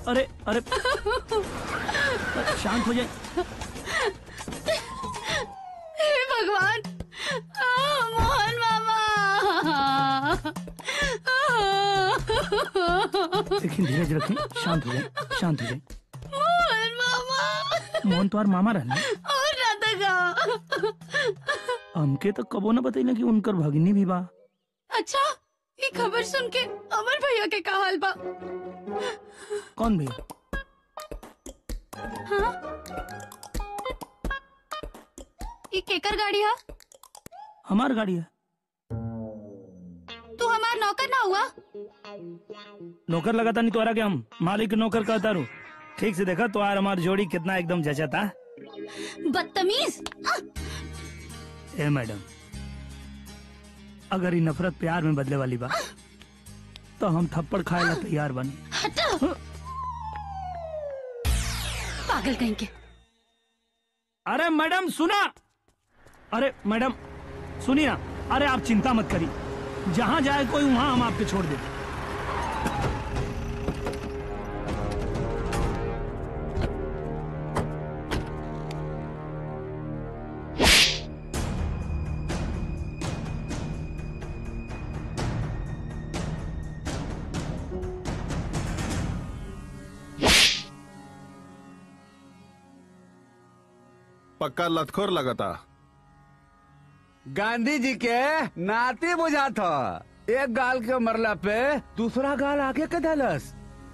अरे अरे शांत हो जाए हे भगवान आ, मोहन मामा लेकिन धीरज रखें शांत हो जाए शांत हो जाए मोहन मामा मोहन तुम्हार मामा रहना और ना तका हमके तो कबो न बतैले कि उनकर भगिनी भी बा अच्छा ये खबर सुन के अमर भैया के का हाल बा कौन भैया हाँ ये केकर गाड़ी है हमार गाड़ी है तू हमार नौकर ना हुआ नौकर लगाता नहीं तोरा के हम मालिक नौकर कहता रू ठीक से देखा तो हमार जोड़ी कितना एकदम जचाता बदतमीज आ, ए मैडम अगर ये नफरत प्यार में बदले वाली बा तो हम थप्पड़ खाए ला तैयार बनी हटा पागल कहीं के अरे मैडम सुना अरे मैडम सुनिए ना अरे आप चिंता मत करिए जहाँ जाए कोई वहाँ हम आपके छोड़ देते पक्का लतखोर लगता गांधी जी के नाती बुझा था एक गाल के मरला पे दूसरा गाल आगे के दलस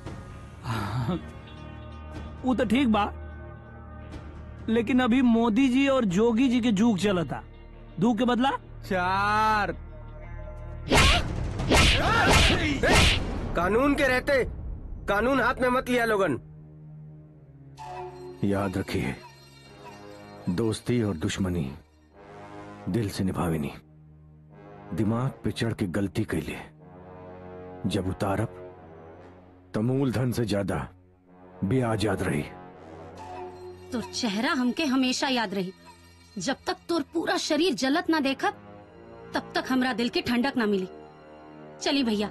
वो तो ठीक बा लेकिन अभी मोदी जी और जोगी जी के जूग चलता दू के बदला चार कानून के रहते कानून हाथ में मत लिया लोगन याद रखिए दोस्ती और दुश्मनी दिल से निभाविनी दिमाग पे चढ़ के गलती कैले जब उतारब तो मूलधन से ज्यादा ब्याज याद रही तोर चेहरा हमके हमेशा याद रही जब तक तोर पूरा शरीर जलत ना देखब तब तक हमरा दिल के ठंडक ना मिली चली भैया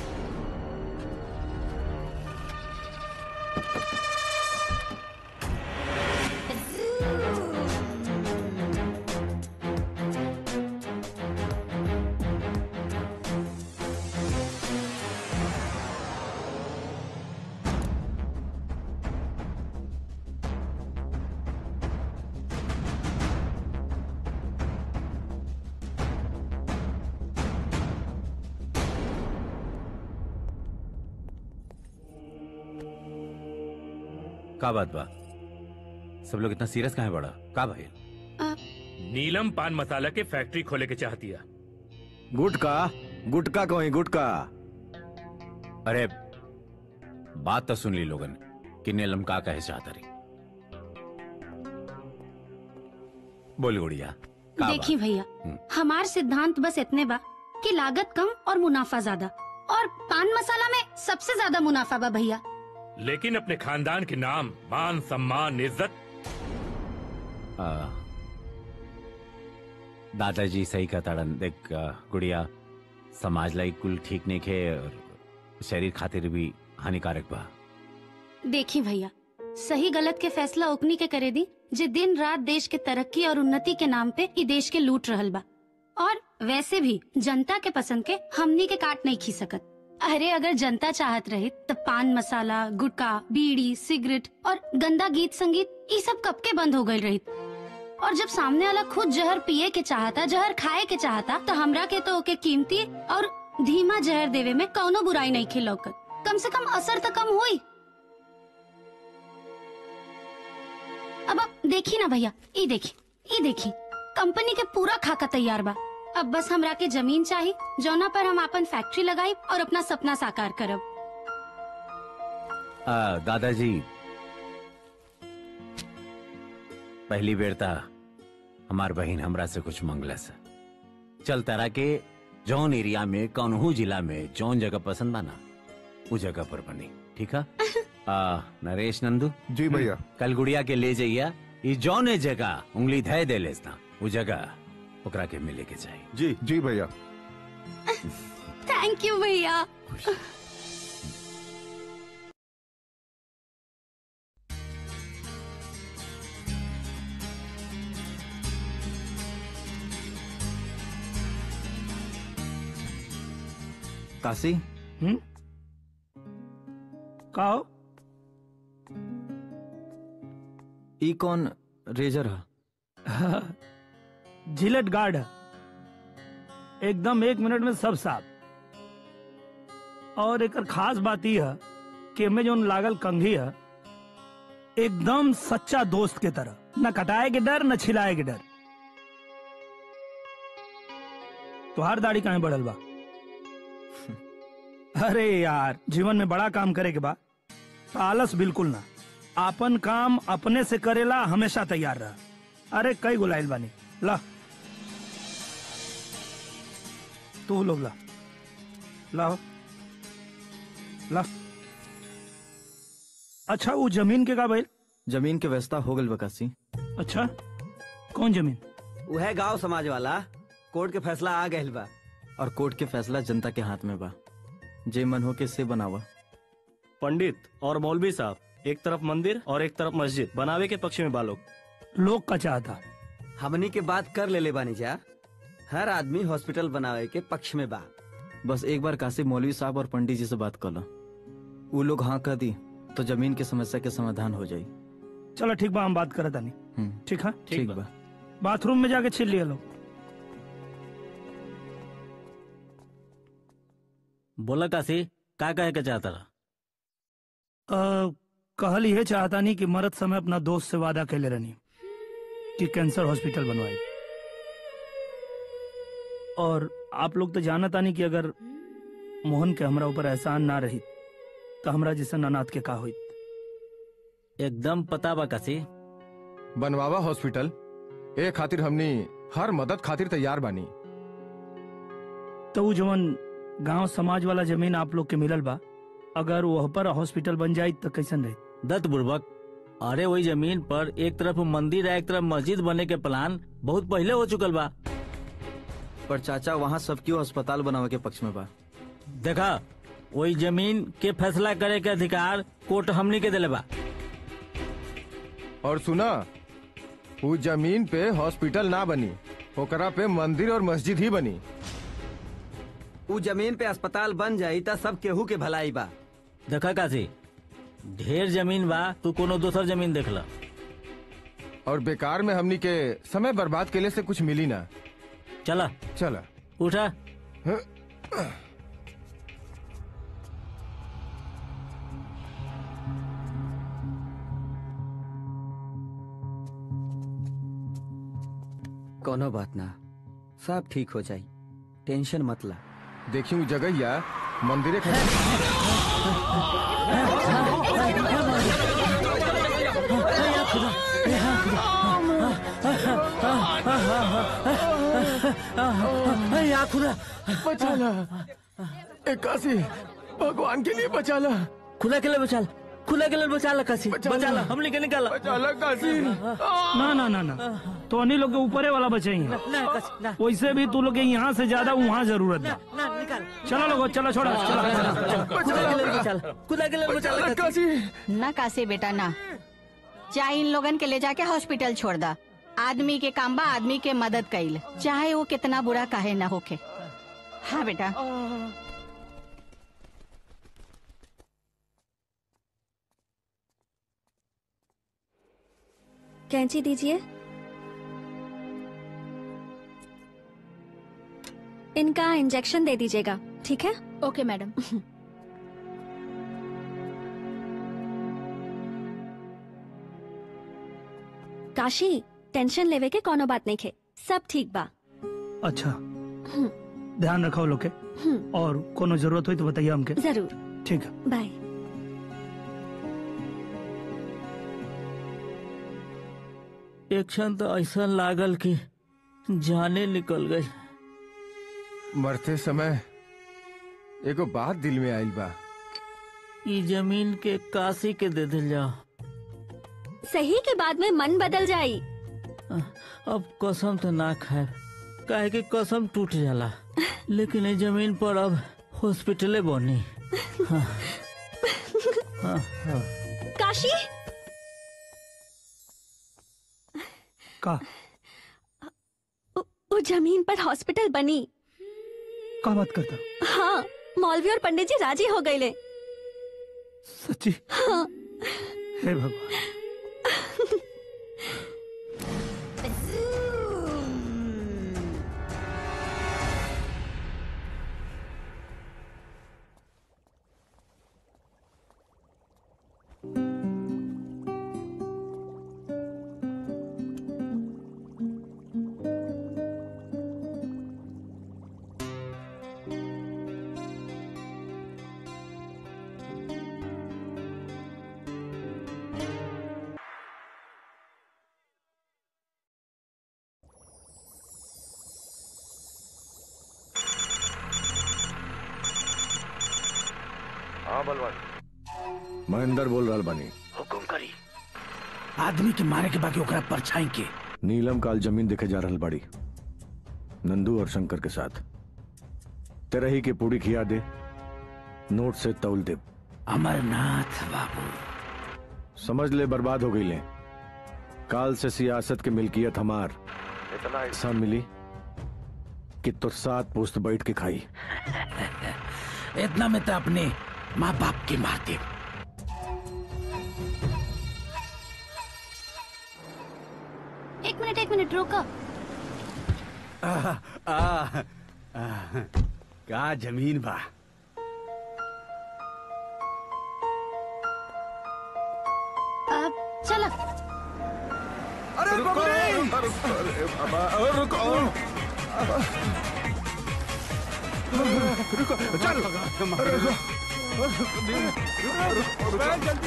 का बात बा सब लोग इतना सीरियस कहाँ बड़ा का भाई नीलम पान मसाला के फैक्ट्री खोले के चाहती है गुटका गुटका कहीं गुटका अरे बात तो सुन ली लोगन कि नीलम का कहे चाहता रही बोल गुड़िया का देखी बात? भैया हम्म। हमार सिद्धांत बस इतने बा कि लागत कम और मुनाफा ज्यादा और पान मसाला में सबसे ज्यादा मुनाफा बा भैया लेकिन अपने खानदान के नाम मान सम्मान इज्जत आ, दादाजी सही कहताड़न देख आ, गुड़िया समाज लाई कुल ठीक नहीं खे और शरीर खातिर भी हानिकारक बा देखी भैया सही गलत के फैसला ओकनी के करे दी जे दिन रात देश के तरक्की और उन्नति के नाम पे ई देश के लूट रहल बा और वैसे भी जनता के पसंद के हमनी के काट नहीं खी सकत अरे अगर जनता चाहत रहे तो पान मसाला गुटखा बीड़ी सिगरेट और गंदा गीत संगीत ये सब कब के बंद हो गए रही और जब सामने वाला खुद जहर पिए के चाहता जहर खाए के चाहता तो हमरा के तो ओके कीमती और धीमा जहर देवे में कौनो बुराई नहीं खिलौकत कम से कम असर तो कम हुई अब आप देखी ना भैया ई देखी ई देखी कंपनी के पूरा खाका तैयार बा अब बस हमरा के जमीन चाहिए जौना पर हम अपन फैक्ट्री लगाई और अपना सपना साकार करब आ, दादाजी पहली बेर ता हमार बहन हमरा से कुछ मंगलस चल तारा के जौन एरिया में कौनहू जिला में जौन जगह पसंद बा ना उ जगह पर बनी ठीक है आ, नरेश नंदू जी भैया कल गुड़िया के ले जाइया ई जौने जगह उंगली धय दे लेस ना उ जगह ओकरा के मिले के चाहिए जी जी भैया थैंक यू भैया काशी हम्म का हो ई कौन रेजर है जिलेट गार्ड है एकदम एक मिनट में सब साफ और एक खास बात यह है कि में जो लागल कंघी है एकदम सच्चा दोस्त के तरह न कटाए के डर न छिलाए के डर तुहार दाढ़ी कहाँ बढ़ल बा अरे यार जीवन में बड़ा काम करे के बा तो आलस बिल्कुल ना आपन काम अपने से करेला हमेशा तैयार रहा अरे कई गुलाइल बानी ला तू लोग ला लाओ ला अच्छा वो जमीन के का भाई जमीन के व्यवस्था हो गल बा काशी अच्छा कौन जमीन वह गांव समाज वाला कोर्ट के फैसला आ गए बा और कोर्ट के फैसला जनता के हाथ में बा जे मन हो के से बनावा पंडित और मौलवी साहब एक तरफ मंदिर और एक तरफ मस्जिद बनावे के पक्ष में बालोग लोग का चाहता हमनी के बात कर ले ले बानी जा हर आदमी हॉस्पिटल बनावे के पक्ष में बा बस एक बार काशी मौलवी साहब और पंडित जी से बात कर लो वो लोग हाँ कह दी तो जमीन की समस्या के समाधान हो जाई चलो ठीक बा हम बात करत आनी हम्म, ठीक है ठीक बा बाथरूम में जाके छिल लिया लोग बोला काशी का कहे के चाहता रहा अ, कहल ये चाहता नहीं कि मरद समय अपना दोस्त से वादा कैले रहनी कि कैंसर हॉस्पिटल बनवाई और आप लोग तो जानता नहीं कि अगर मोहन के हमरा ऊपर एहसान ना रही तो हमरा जैसे अनाथ के का हुई एकदम पता बा काशी बनवावा हॉस्पिटल ए खातिर हमनी हर मदद खातिर तैयार बानी तो वो जवन गांव समाज वाला जमीन आप लोग के मिलल बा अगर वह पर हॉस्पिटल बन जाई तो कैसन रही दत्त बुर्बक अरे वही जमीन पर एक तरफ मंदिर है एक तरफ मस्जिद बने के प्लान बहुत पहले हो चुकल बा पर चाचा वहाँ सब क्यों अस्पताल बनावे के पक्ष में बा देखा वही जमीन के फैसला करे के अधिकार कोर्ट हमनी के दिले बा और सुना वो जमीन पे हॉस्पिटल ना बनी ओकरा पे मंदिर और मस्जिद ही बनी उ जमीन पे अस्पताल बन जाई त सब केहू के भलाई बा देखा काशी ढेर जमीन बा तू कोनो दोसर जमीन देख ला और बेकार में हमनी के समय बर्बाद के लिए से कुछ मिली ना चला चला उठा कोनो बात ना सब ठीक हो जाई टेंशन मत ला देखी वो जगह या मंदिरे खड़ा या खुदा बचाला इक्यासी भगवान के लिए बचाला खुदा के लिए बचाल खुदा के लिए बचाला काशी बचाला हमने के निकाला बचाला काशी ना ना ना ना तो अन्हीं लोग के ऊपरे वाला बचेंगे ना काशी ना वैसे भी तू लोग के यहाँ से ज्यादा वहाँ जरूरत है ना निकाल चलो लोगो चलो छोड़ो चलो खुदा के लिए बचाला खुदा के लिए बचाला काशी काशी ना कासे बेटा ना चाहे इन लोगन के ले जाके हॉस्पिटल छोड़ दा आदमी के काम बा आदमी के मदद कईल चाहे वो कितना बुरा काहे ना होके हाँ बेटा कैंची दीजिए इनका इंजेक्शन दे दीजिएगा ठीक है ओके मैडम काशी टेंशन लेवे के कोनो बात नहीं खे सब ठीक बा अच्छा ध्यान रखो लोग के हम्म, और कोनो जरूरत हुई तो बताइए हमके जरूर ठीक है बाय एक क्षण तो ऐसा लागल कि जाने निकल गई मरते समय एगो बात दिल में आइल बा ई जमीन के काशी के दे दिल जाओ सही के बाद में मन बदल जाई अब कसम तो ना खाए काहे कि कसम टूट जाला लेकिन ये जमीन पर अब हॉस्पिटले बनी हाँ, हाँ, हाँ। काशी का उ- वो जमीन पर हॉस्पिटल बनी का बात करता हाँ मौलवी और पंडित जी राजी हो गए ले सच्ची हाँ हे भगवान हाँ बलवान मैं अंदर बोल रहा बानी हुकुम करी आदमी के मारे के बाकी ओकरा परछाई के नीलम काल जमीन देखे जा रहल बाड़ी नंदू और शंकर के साथ तेरही के पूरी खिया दे नोट से तौल दे अमरनाथ बाबू समझ ले बर्बाद हो गई ले काल से सियासत की मिल्कियत हमार इतना हिस्सा मिली कि तुर सात पोस्त बैठ के खाई इतना में तो अपने माँ बाप के मारते एक मिनट एक मिनट रोको आ, आ, आ, का जमीन बा अब चलो अरे रुको रुको रुको चल जल्दी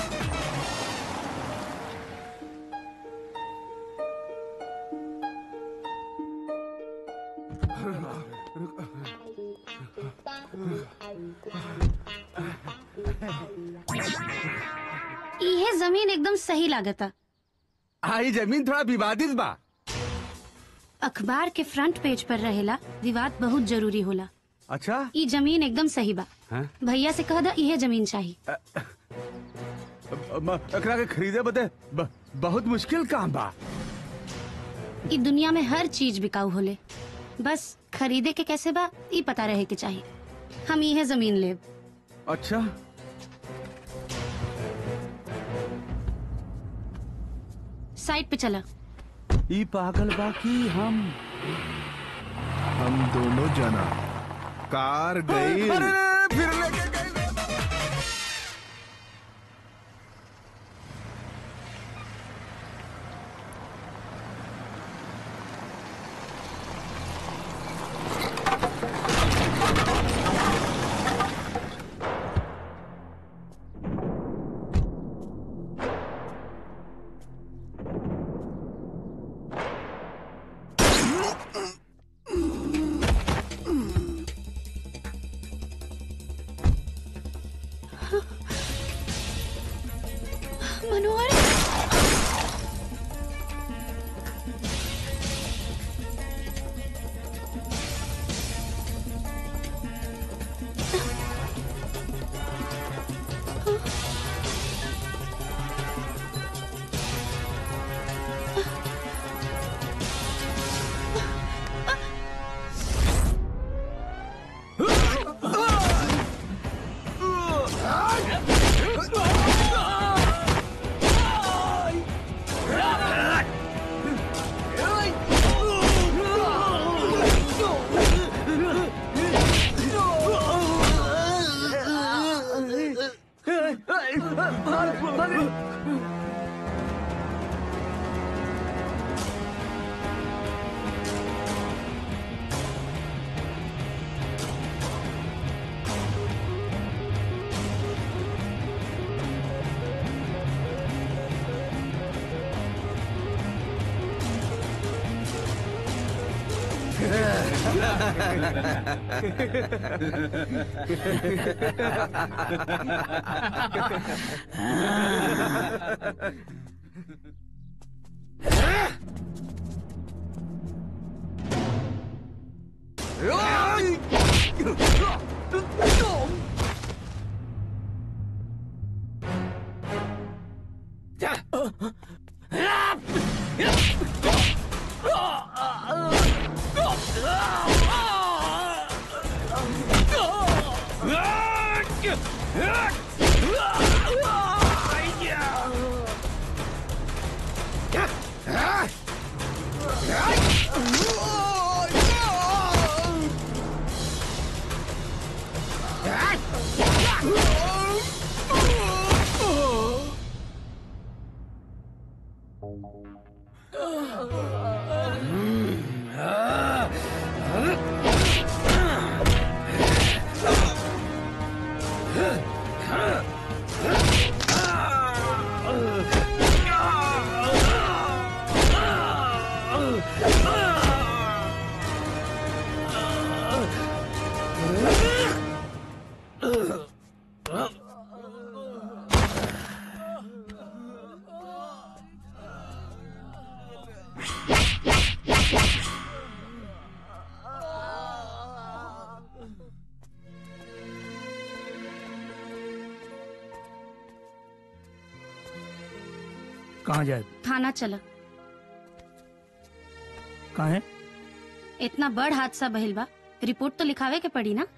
ये जमीन एकदम सही लागता आई जमीन थोड़ा विवादित बा अखबार के फ्रंट पेज पर रहेला विवाद बहुत जरूरी होला अच्छा ई जमीन एकदम सही बा हाँ? भैया से कह दा इहे जमीन चाहिए म- एकरा के खरीदे बदे ब- बहुत मुश्किल काम बा ई दुनिया में हर चीज बिकाऊ होले बस खरीदे के कैसे बा ई पता रहे के चाहिए हम इहे जमीन लेब अच्छा साइड पे चला ई पागल बा की हम हम दोनों जना कार गई अरे, फिर लेके गई मनोहर कहाँ जाए थाना चला कहाँ है इतना बड़ हादसा भइल बा रिपोर्ट तो लिखावे के पड़ी ना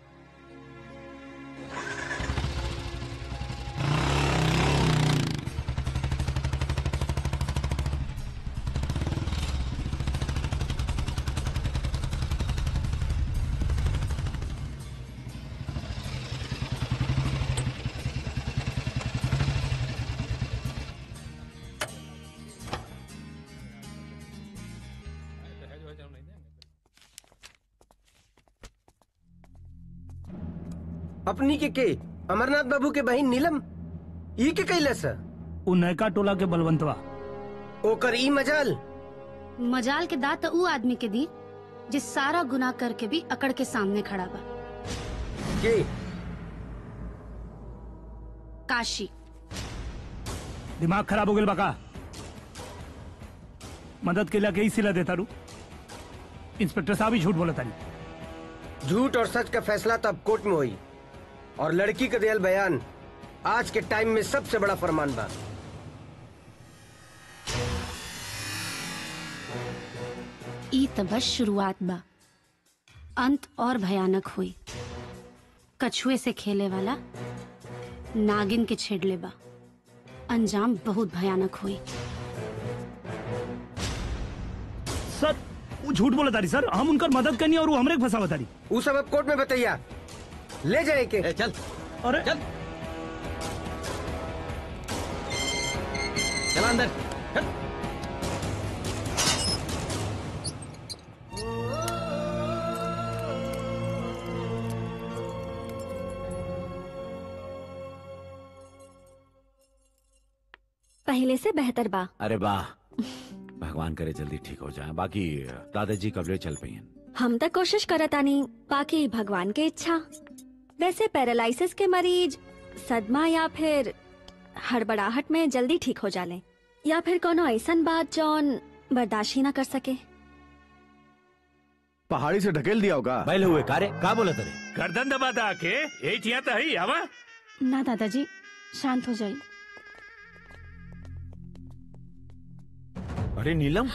अपनी के के अमरनाथ बाबू के बहन नीलम ई के कैलस उ नयका टोला के बलवंतवा ओकर ई मजाल मजाल के दात तो ऊ आदमी के दी जिस सारा गुनाह करके भी अकड़ के सामने खड़ा बा के काशी दिमाग खराब हो गया बका मदद के लिए सिला देता रू इंस्पेक्टर साहब ही झूठ बोला तारी झूठ और सच का फैसला तब कोर्ट में हुई और लड़की का दियल बयान आज के टाइम में सबसे बड़ा फरमान बा ई त बस शुरुआत बा अंत और भयानक हुई कछुए से खेले वाला नागिन के छेड़ले बा अंजाम बहुत भयानक हुई सर वो झूठ बोला तारी सर हम उनकर मदद करनी और वो हमरे के फंसावा तारी वो सब अब कोर्ट में बताइया ले जाए के चल अरे चल चला अंदर चल। पहले से बेहतर बा अरे वाह भगवान करे जल्दी ठीक हो जाए बाकी दादाजी कबले चल पई हैं हम तो कोशिश करतानी बाकी भगवान के इच्छा वैसे पैरालिसिस के मरीज सदमा या फिर हड़बड़ाहट में जल्दी ठीक हो जाले या फिर कोनो ऐसन बात जौन बर्दाश्त ही ना कर सके पहाड़ी से ढकेल दिया होगा बैल हुए कारे का बोला तेरे गर्दन दबा दा के यही चिया तो है आवा ना दादाजी शांत हो जाइए अरे नीलम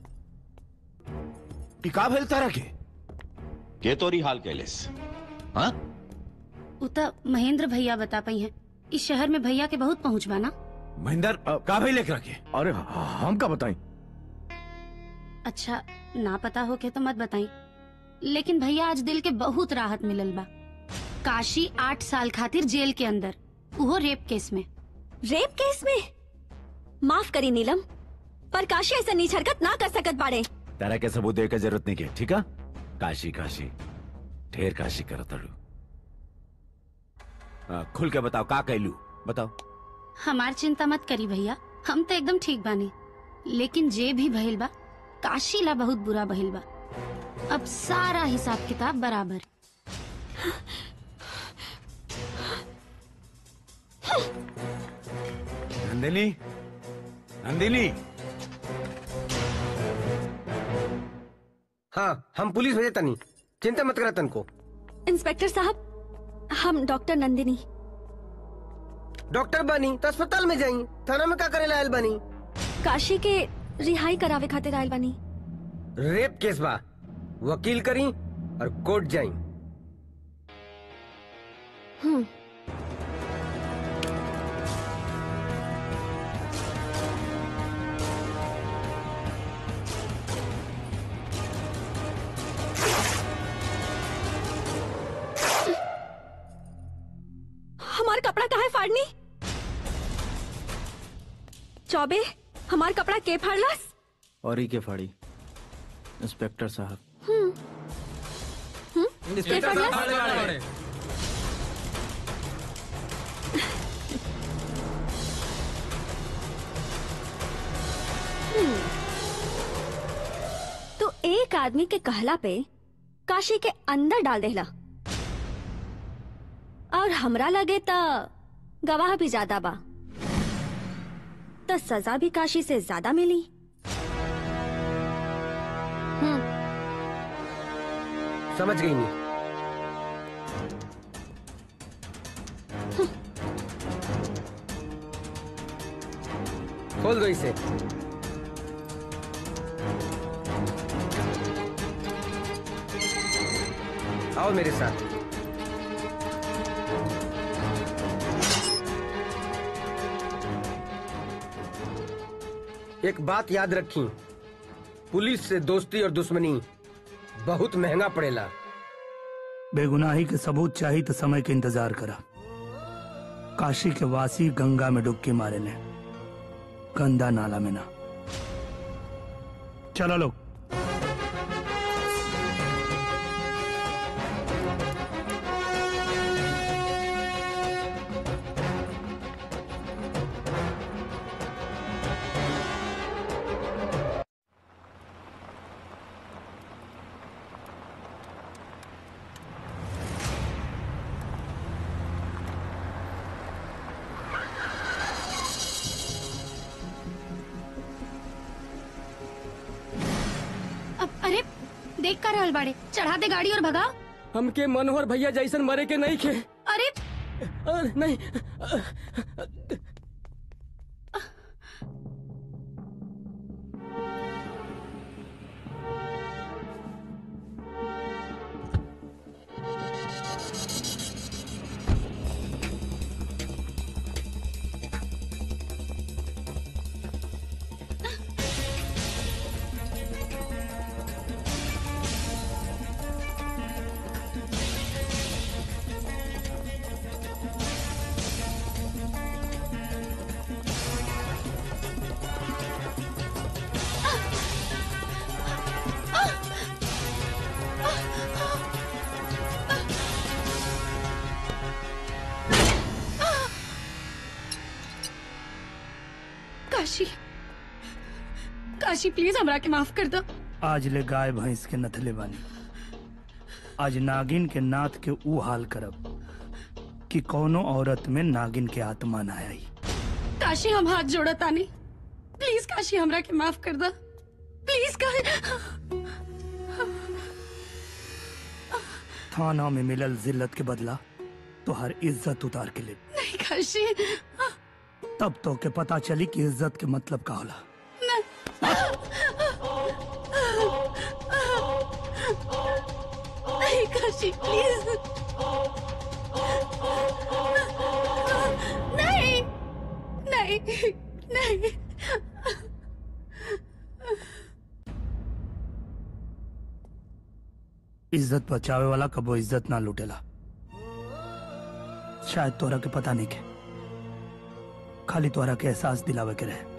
ई का भेल तारा के के तोरी हाल कैलेस हाँ उ त महेंद्र भैया बता पई हैं इस शहर में भैया के बहुत पहुँच बा ना महेंद्र का भाई लेकर रखे अरे हम का बताएं अच्छा ना पता हो के तो मत बताई लेकिन भैया आज दिल के बहुत राहत मिलल बा काशी आठ साल खातिर जेल के अंदर उहो रेप केस में रेप केस में माफ करी नीलम पर काशी ऐसा नीच हरकत ना कर सकत बाड़े तेरा के सबूत दे के जरूरत नहीं के ठीक है काशी काशी ढेर काशी कर तड़ू आ, खुल के बताओ का कैलू बताओ हमार चिंता मत करी भैया हम तो एकदम ठीक बानी लेकिन जे भी भइल बा काशी ला बहुत बुरा भइल बा अब सारा हिसाब किताब बराबर नंदिनी नंदिनी हाँ हम पुलिस भेजे तनी चिंता मत करा तन को इंस्पेक्टर साहब हम डॉक्टर नंदिनी डॉक्टर बनी तो अस्पताल में जाई थाना में का करे लायल बनी काशी के रिहाई करावे खातिर आयल बानी रेप केस बा वकील करी और कोर्ट जाई हम्म हमार कपड़ा काहे फाड़नी चौबे हमार कपड़ा के फाड़लस और ही के फाड़ी इंस्पेक्टर साहब हम्म हम्म के फाड़लस हम्म। तो एक आदमी के कहला पे काशी के अंदर डाल देला और हमरा लगे त गवाह भी ज्यादा बा तो सजा भी काशी से ज्यादा मिली हम्म समझ गई नहीं खोल दो इसे आओ मेरे साथ एक बात याद रखी पुलिस से दोस्ती और दुश्मनी बहुत महंगा पड़ेला बेगुनाही के सबूत चाहिए तो समय के इंतजार करा काशी के वासी गंगा में डुबकी मारे ने गंदा नाला में ना चलो लोग अब अरे देख कर रहल बाड़े चढ़ा दे गाड़ी और भगाओ हमके मनोहर भैया जैसन मरे के नहीं खे अरे अ, नहीं काशी काशी प्लीज हमरा के माफ कर दो आज ले गाय भैंस के नथले बानी आज नागिन के नाथ के ऊ हाल करब कि कौनो औरत में नागिन के आत्मा ना आई काशी हम हाथ जोड़ा तानी प्लीज काशी हमरा के माफ कर दो प्लीज का थाना में मिलल जिल्लत के बदला तो हर इज्जत उतार के ले नहीं काशी तब तो के पता चली कि इज्जत के मतलब का होला नहीं काशी प्लीज नहीं नहीं नहीं इज्जत बचावे वाला कबो इज्जत ना लूटेला शायद तोरा के पता नहीं के खाली तोरा के एहसास दिलावे के रहे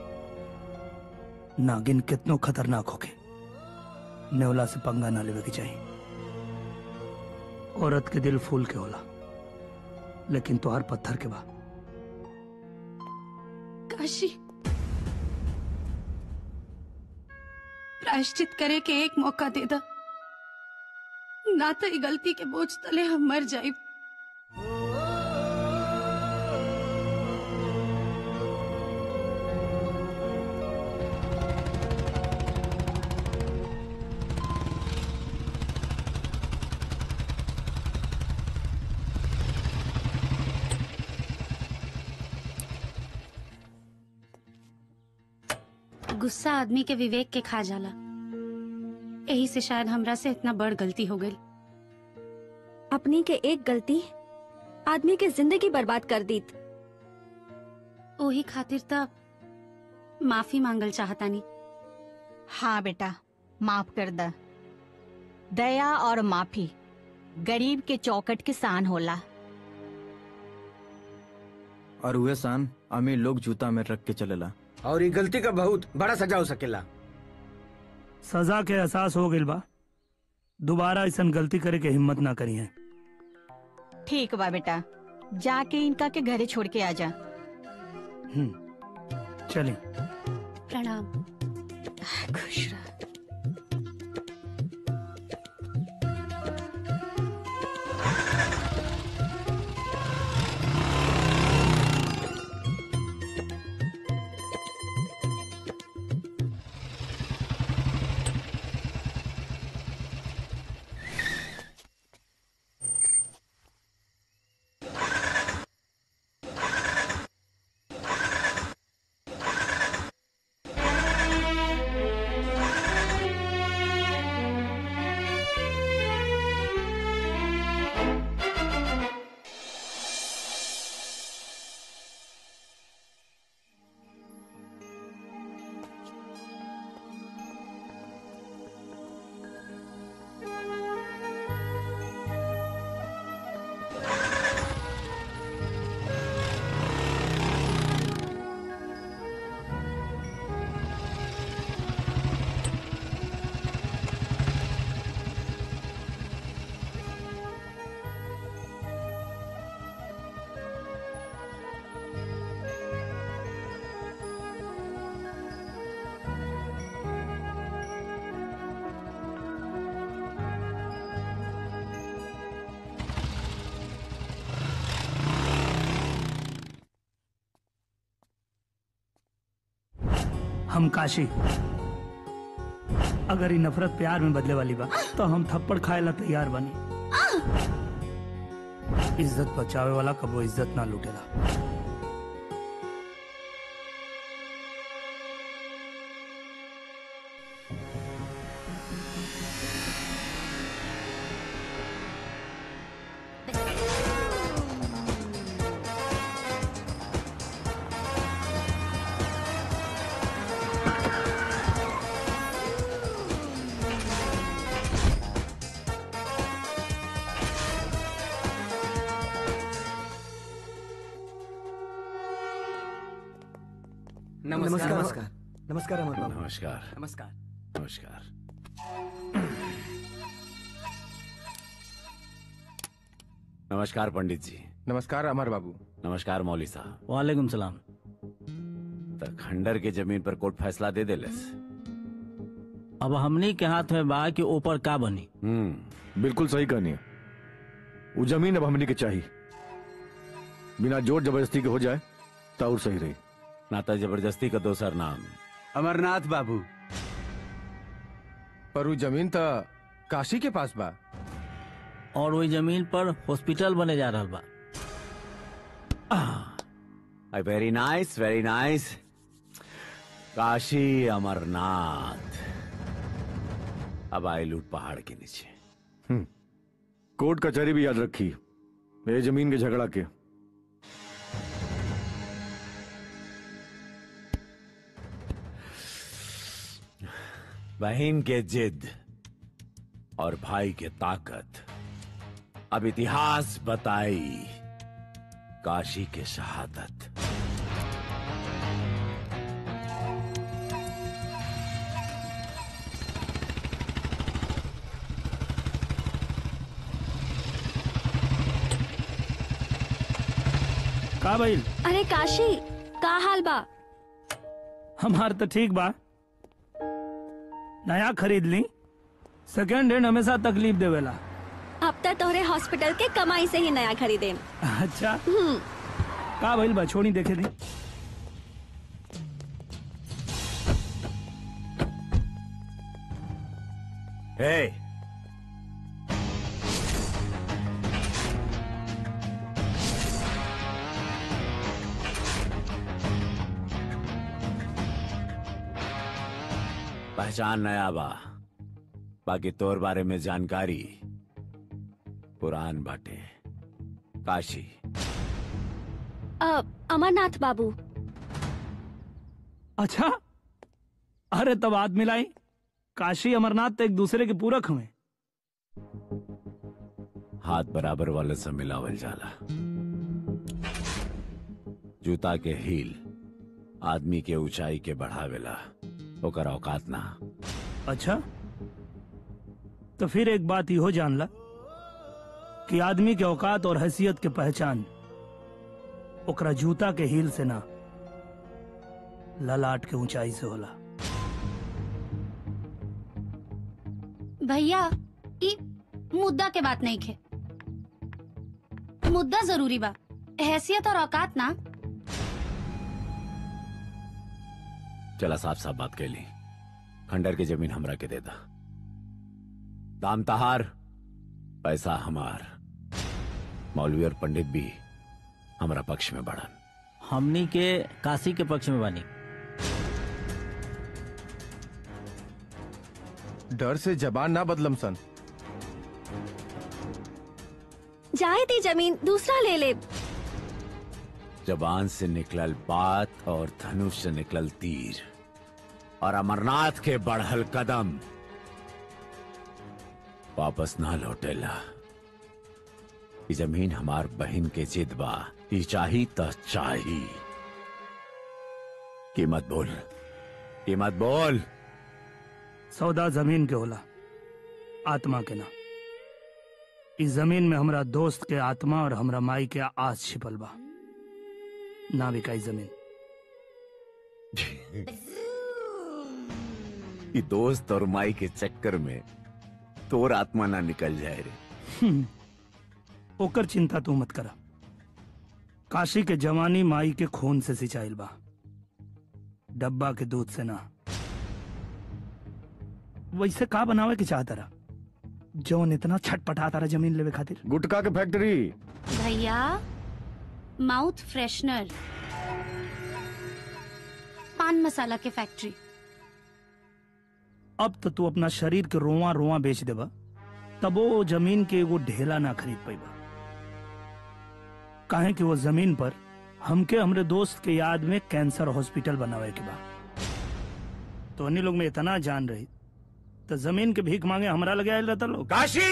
नागिन कितनो खतरनाक होके नेवला से पंगा ना लेवे के चाहिए औरत के दिल फूल के होला लेकिन तोहार पत्थर के बा काशी प्रायश्चित करे के एक मौका दे दा ना तो ई गलती के बोझ तले हम मर जाए गुस्सा आदमी के विवेक के खा जाला यही से शायद हमरा से इतना बड़ गलती हो गई अपनी के एक गलती आदमी के जिंदगी बर्बाद कर दी ओही खातिर त माफी मांगल चाहतानी हाँ बेटा माफ कर द दया और माफी गरीब के चौकट के सान होला और उहे सान अमीर लोग जूता में रख के चलेला और ये गलती का बहुत बड़ा सजा हो सकेला सजा के एहसास हो गइल बा दोबारा ऐसा गलती करे के हिम्मत ना करी है ठीक बा बेटा जाके इनका के घरे छोड़ के आ जा चलिए प्रणाम खुश रह हम काशी अगर ये नफरत प्यार में बदले वाली बा तो हम थप्पड़ खाए ला तैयार बनी इज्जत बचावे वाला कबो इज्जत ना लूटेला नमस्कार नमस्कार नमस्कार अमर बाबू नमस्कार नमस्कार नमस्कार नमस्कार पंडित जी नमस्कार अमर बाबू नमस्कार मौली साहब वालेकुम सलाम त खंडर के जमीन पर कोर्ट फैसला दे देलस अब हमनी के हाथ में बा कि ऊपर का बनी बिल्कुल सही कहनी है वो जमीन अब हमनी के चाहिए बिना जोर जबरदस्ती के हो जाए तो और सही रही नाता जबरदस्ती का दोसर नाम अमरनाथ बाबू पर वो जमीन तो काशी के पास बा और वही जमीन पर हॉस्पिटल बने जा रहा बा very nice very nice Kashi Amarnath अब आई लूट पहाड़ के नीचे कोर्ट कचहरी भी याद रखी ये जमीन के झगड़ा के बहन के जिद और भाई के ताकत अब इतिहास बताई काशी के शहादत का भइल अरे काशी का हाल बा हमार तो ठीक बा नया खरीद ली सेकेंड हैंड हमेशा तकलीफ देवेला अब तक तोहरे हॉस्पिटल के कमाई से ही नया खरीदे अच्छा हम्म का भइल बा छोड़ी देखे दी हे पहचान नया बा बाकी तोर बारे में जानकारी पुरान बाटे काशी अ, अमरनाथ बाबू अच्छा अरे तब हाथ मिलाई काशी अमरनाथ तो एक दूसरे के पूरक हुए हाथ बराबर वाले से मिलावल जाला जूता के हील आदमी के ऊंचाई के बढ़ावेला ओकर औकात ना अच्छा तो फिर एक बात इहो जानला कि आदमी के औकात और हैसियत के पहचान ओकरा जूता के हील से ना ललाट के ऊंचाई से होला भैया ई मुद्दा के बात नहीं खे मुद्दा जरूरी बा हैसियत और औकात ना चला साफ साफ बात कैली खंडर की जमीन हमरा के देता दाम तहार पैसा हमार मौलवी और पंडित भी हमरा पक्ष में बढ़न हमनी के काशी के पक्ष में बानी डर से जबान ना बदलम सन जाए दी जमीन दूसरा ले ले जबान से निकलल बात और धनुष से निकलल तीर और अमरनाथ के बढ़ल कदम वापस ना लौटेला ई जमीन हमार बहन के जिद बा ई चाही त चाही कीमत बोल कीमत बोल सौदा जमीन के होला आत्मा के ना इस जमीन में हमरा दोस्त के आत्मा और हमरा माई के आस छिपल बा ना बिकाई जमीन ई दोस्त और माई के चक्कर में तोर आत्मा ना निकल जाए रे हम्म, ओकर चिंता तू मत करा काशी के जवानी माई के खून से सिंचाइल बा डब्बा के दूध से ना वैसे का बनावे के चाहता रहा जौन इतना छटपटाता रहा जमीन लेवे खातिर गुटखा के फैक्ट्री भैया माउथ फ्रेशनर पान मसाला के फैक्ट्री अब तो तू अपना शरीर के रोवा रोवा बेच देबा तब वो जमीन के एगो ढेला ना खरीद पाइबा काहे कि वो जमीन पर हमके हमरे दोस्त के याद में कैंसर हॉस्पिटल बनावे के बा तो अन्य लोग में इतना जान रही तो जमीन के भीख मांगे हमरा लगे आयल रहता लोग काशी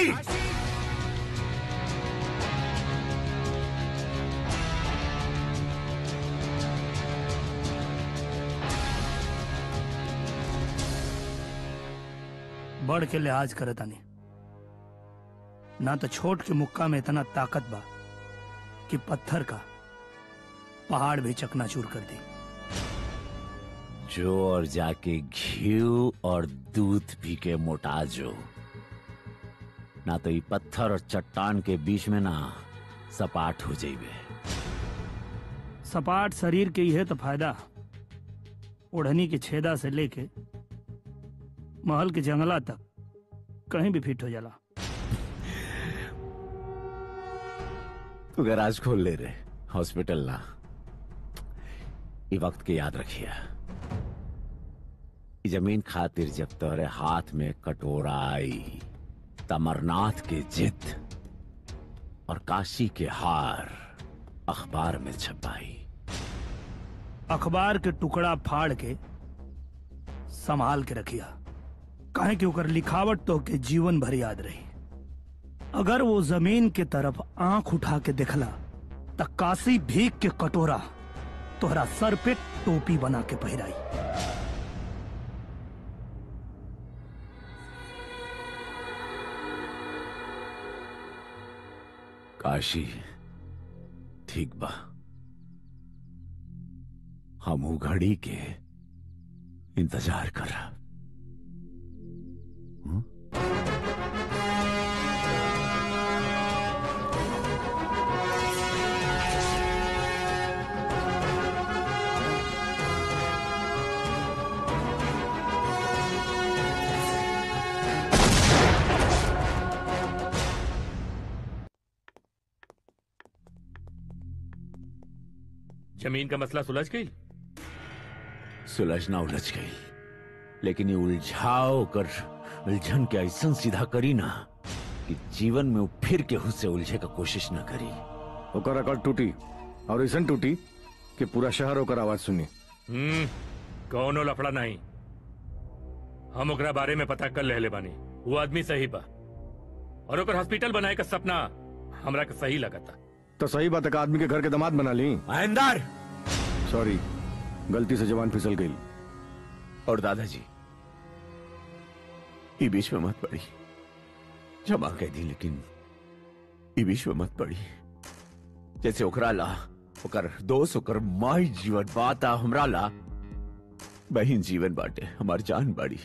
बढ़ के लिहाज करे तानी ना तो छोट के मुक्का में इतना ताकत बा कि पत्थर का पहाड़ भी चकनाचूर कर दी जो और जाके घी और दूध पी के मोटा जो ना तो ये पत्थर और चट्टान के बीच में ना सपाट हो जाइबे सपाट शरीर के यह तो फायदा ओढ़नी के छेदा से लेके महल के जंगला तक कहीं भी फिट हो जाला तू गैराज खोल ले रे हॉस्पिटल ना ये वक्त के याद रखिए ई जमीन खातिर जब तोहरे हाथ में कटोरा आई तमरनाथ के जिद और काशी के हार अखबार में छपाई अखबार के टुकड़ा फाड़ के संभाल के रखिया काहे कि ओकर लिखावट तो के जीवन भर याद रही अगर वो जमीन के तरफ आंख उठा के देखला त काशी भीख के कटोरा तोहरा सर पे टोपी बना के पहिराई काशी ठीक बा हम ऊ घड़ी के इंतजार कर रहा जमीन का मसला सुलझ गई सुलझना उलझ गई लेकिन ये उलझाओ कर उलझन के ऐसा सीधा करी ना कि जीवन में वो फिर केहू से उलझे का कोशिश न करी ओकर अकड़ टूटी और ऐसा टूटी कि पूरा शहर ओकर आवाज सुनी हम्म कौनो लफड़ा नहीं हम ओकरा बारे में पता कर ले बानी वो आदमी सही बा और ओकर हॉस्पिटल बनाए का सपना हमरा के सही लगता तो सही बात है का आदमी के घर के दामाद बना ली महेंदर सॉरी गलती से जवान फिसल गई और दादाजी ई बीच में मत पड़ी क्षमा कह दी लेकिन ई बीच में मत पड़ी जैसे ओकरा ला ओकर दोस्त ओकर माई जीवन बाता हमरा ला बहिन जीवन बाटे हमार जान बाड़ी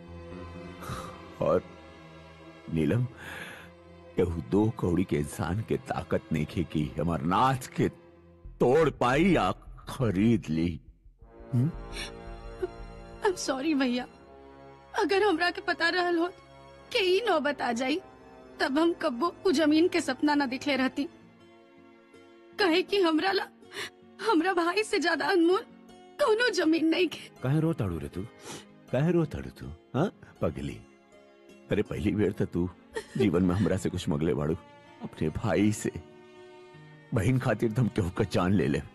और नीलम केहू दो कौड़ी के इंसान के ताकत नहीं खे की हमार नाथ के तोड़ पाई या खरीद ली आई एम सॉरी भैया अगर हमरा के पता रहल हो कि ई नौबत आ जाई तब हम कब्बो उ जमीन के सपना न दिखले रहती कहे कि हमरा ला हमरा भाई से ज्यादा अनमोल कोनो जमीन नहीं के काहे रो ताड़ू रे तू काहे रो ताड़ू तू हाँ पगली अरे पहली बेर तो तू जीवन में हमरा से कुछ मगले बाड़ू अपने भाई से बहन खातिर तुम केहू का जान ले ले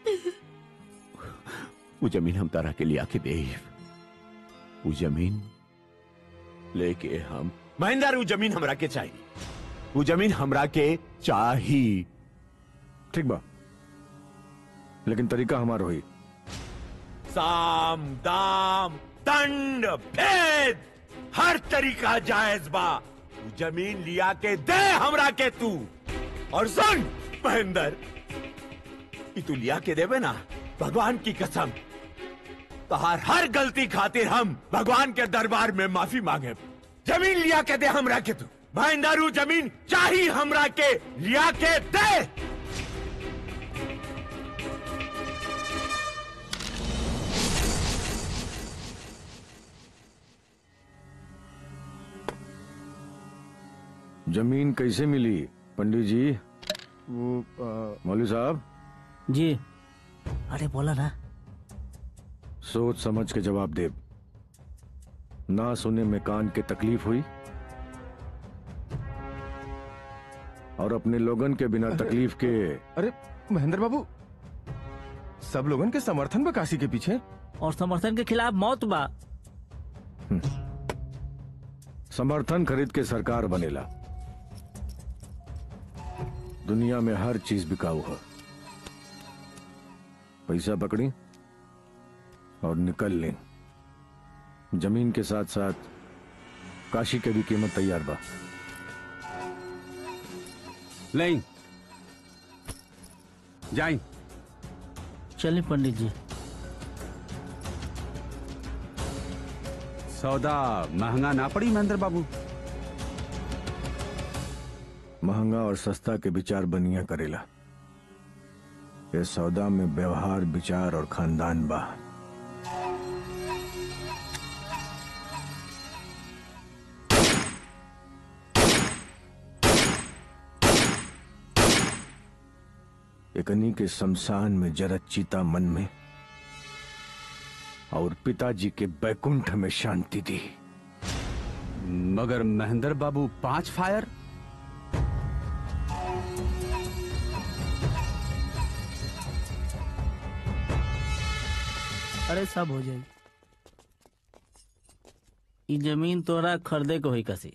वो जमीन हम तारा के लिए आके दे वो जमीन लेके हम महेंद्र वो जमीन हमरा के चाहिए वो जमीन हमरा के चाहिए ठीक बा लेकिन तरीका हमार होई साम दाम दंड भेद हर तरीका जायज बा तू जमीन लिया के दे हमरा के तू और सुन महेंद्र कि तू लिया के देवे ना भगवान की कसम तहार हर गलती खातिर हम भगवान के दरबार में माफी मांगे जमीन लिया के दे हमरा के तू महेंद्र जमीन चाहिए हमरा के लिया के दे जमीन कैसे मिली पंडित जी वो मौलवी साहब जी अरे बोला ना सोच समझ के जवाब दे ना सुने में कान के तकलीफ हुई और अपने लोगन के बिना तकलीफ के अरे महेंद्र बाबू सब लोगन के समर्थन बा काशी के पीछे और समर्थन के खिलाफ मौत बा समर्थन खरीद के सरकार बनेला दुनिया में हर चीज बिकाऊ है पैसा पकड़ी और निकल लें जमीन के साथ साथ काशी के भी कीमत तैयार बा नहीं जाई चलिए पंडित जी सौदा महंगा ना पड़ी महेंद्र बाबू महंगा और सस्ता के विचार बनिया करेला ये सौदा में व्यवहार विचार और खानदान बा एकनी के शमशान में जरत चीता मन में और पिताजी के बैकुंठ में शांति दी मगर महेंद्र बाबू पांच फायर अरे सब हो जाएगी ई जमीन तोरा खरीदे को होई कसी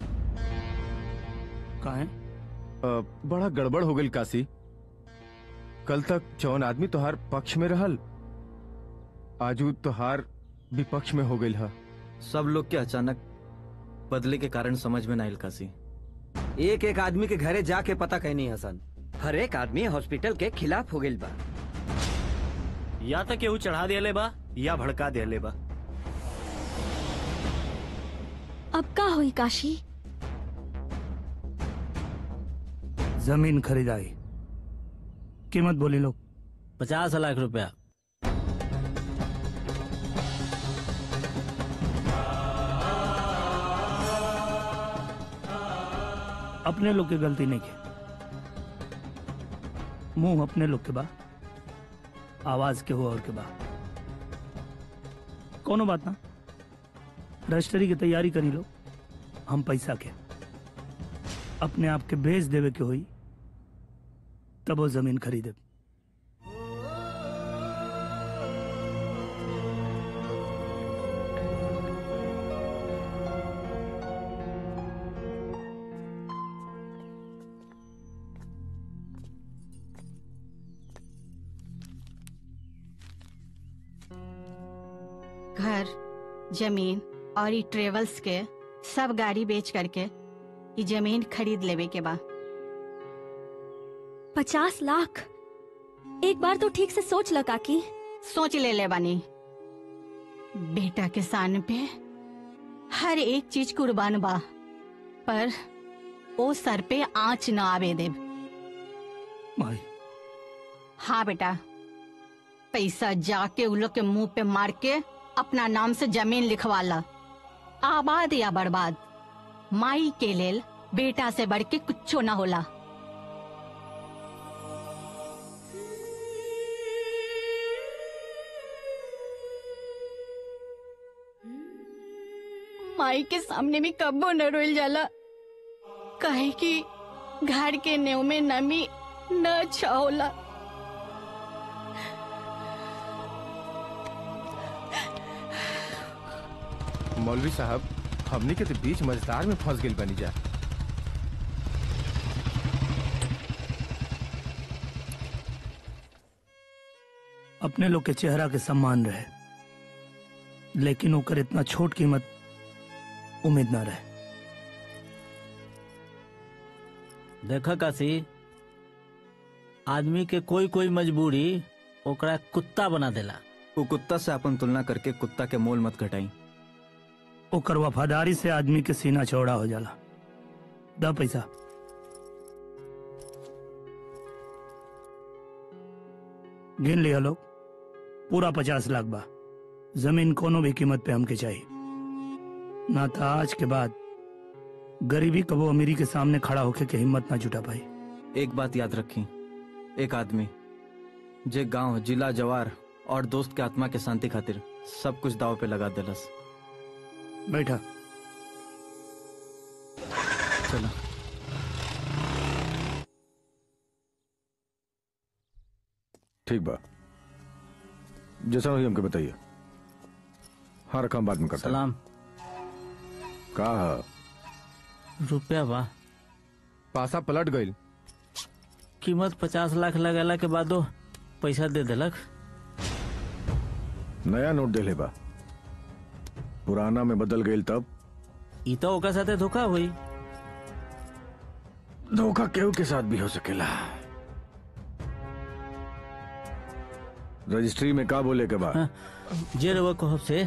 काहे अ, बड़ा गड़बड़ हो गई काशी कल तक जौन आदमी तोहार पक्ष में रहल आजू तोहार विपक्ष में हो गई है सब लोग के अचानक बदले के कारण समझ में ना आइल काशी एक एक आदमी के घरे जाके पता कहनी हसन हर एक आदमी हॉस्पिटल के खिलाफ हो गई बा या तो केहू चढ़ा दिले बा या भड़का दिले बा अब का हुई काशी जमीन खरीदाई कीमत बोली लोग पचास लाख रुपया अपने लोग की गलती नहीं की मुंह अपने लोग के बा आवाज के हो और के बा कोनो बात ना रजिस्ट्री की तैयारी करी लो हम पैसा के अपने आप के बेच देवे के होई तब वो जमीन खरीदे घर जमीन और ई ट्रेवल्स के सब गाड़ी बेच करके ई जमीन खरीद लेवे के बा पचास लाख एक बार तो ठीक से सोच ल काकी सोच ले ले बानी बेटा के सान पे हर एक चीज कुर्बान बा पर ओ सर पे आंच न आवे देव माई हाँ बेटा पैसा जाके उन लोग के मुंह पे मार के अपना नाम से जमीन लिखवा ला आबाद या बर्बाद माई के लेल बेटा से बढ़ के कुछो ना होला माई के सामने भी कब्बो न रोल जाला काहे कि घर के नेव में नमी न अच्छा होला मौलवी साहब हमनी के तो बीच मझधार में फंस गई बनी जा अपने लोग के चेहरा के सम्मान रहे लेकिन ओकर इतना छोट कीमत उम्मीद ना रहे देखा काशी आदमी के कोई कोई मजबूरी ओकरा कुत्ता बना देला वो कुत्ता से अपन तुलना करके कुत्ता के मोल मत घटाई ओकर वफादारी से आदमी के सीना चौड़ा हो जाला दा पैसा गिन लिया लोग पूरा पचास लाख बा जमीन कोनो भी कीमत पे हमके चाहिए ना था आज के बाद गरीबी कबो अमीरी के सामने खड़ा होके के हिम्मत ना जुटा पाई एक बात याद रखी एक आदमी जे गांव जिला जवार और दोस्त के आत्मा के शांति खातिर सब कुछ दाव पे लगा देलस बैठा चलो ठीक बा जैसा हुई हमको बताइए हाँ रकम बाद में करता सलाम का रुपया बा पासा पलट गई कीमत पचास लाख लगेला के बादो पैसा दे देलक नया नोट दे ले बा पुराना में बदल गई तब ई तो ओकर साथे धोखा हुई धोखा केहू के साथ भी हो सकेला रजिस्ट्री में का बोले के बाद जे रवा कहब से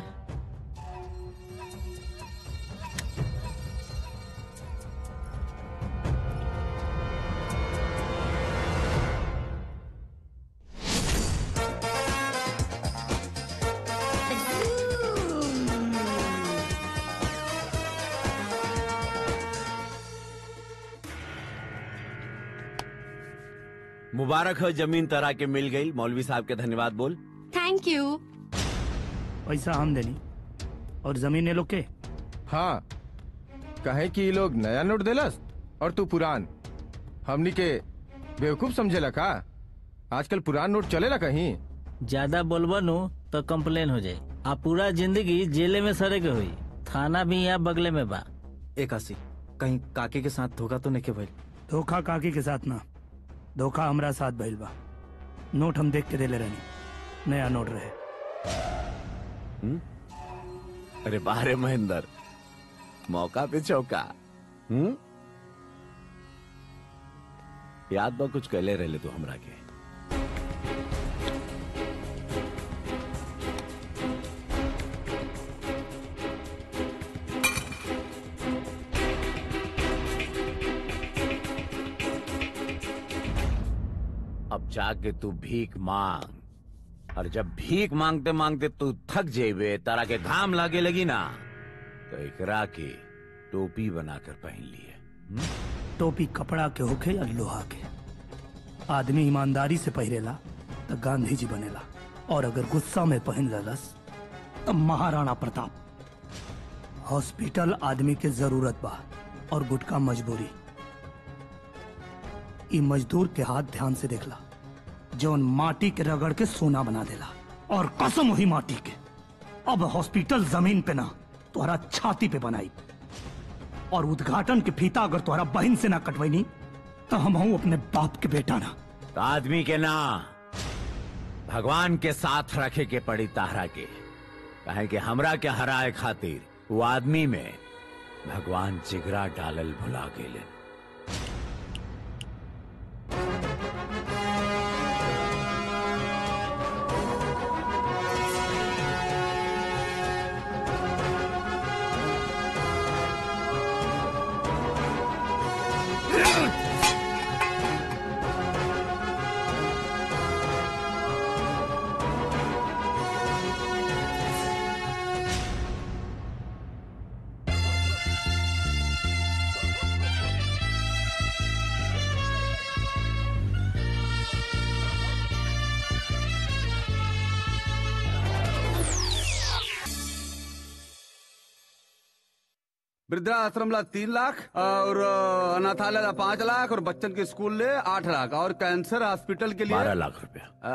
मुबारक हो जमीन तरा के मिल गई मौलवी साहब के धन्यवाद बोल थैंक यू पैसा हम देनी और जमीन ये लोग के हाँ कहे कि ये लोग नया नोट देलस और तू पुरान हमनी के बेवकूफ समझेला का आजकल पुरान नोट चलेला कहीं ज्यादा बोलबो नु तो कंप्लेन हो जाए आ पूरा जिंदगी जेले में सड़े के हुई थाना भी यहाँ बगले में बा एक आसी कहीं काके के साथ धोखा तो नहीं के भाई धोखा काकी के साथ ना धोखा हमरा साथ भइल बा नोट हम देख के देले रहनी नया नोट रहे हम्म? अरे बारे महेंद्र मौका पे चौका हम्म याद बा कुछ कहले रहले तू हमरा के अब जाके तू भीख मांग और जब भीख मांगते मांगते तू थक जेबे तारा के घाम लागे लगी ना तो एकरा के टोपी बनाकर पहन लिए टोपी कपड़ा के होखे या लोहा के आदमी ईमानदारी से पहिरेला तो गांधी जी बनेला और अगर गुस्सा में पहन ललस तो महाराणा प्रताप हॉस्पिटल आदमी के जरूरत बा और गुटका मजबूरी ई मजदूर के हाथ ध्यान से देखला जौन माटी के रगड़ के सोना बना देला और कसम हुई माटी के अब हॉस्पिटल जमीन पे ना तुम्हारा छाती पे बनाई और उद्घाटन के फीता अगर तुम्हारा बहन से ना कटवैनी तो हम हूं अपने बाप के बेटा ना तो आदमी के ना भगवान के साथ रखे के पड़ी ताहरा के कहे कि हमरा के हराए खातिर वो आदमी में भगवान जिगरा डालल भुला गेले वृद्धाश्रम ला तीन लाख और अ, अनाथालय ला पाँच लाख और बच्चन के स्कूल ले आठ लाख और कैंसर हॉस्पिटल के लिए बारह लाख रुपया अ,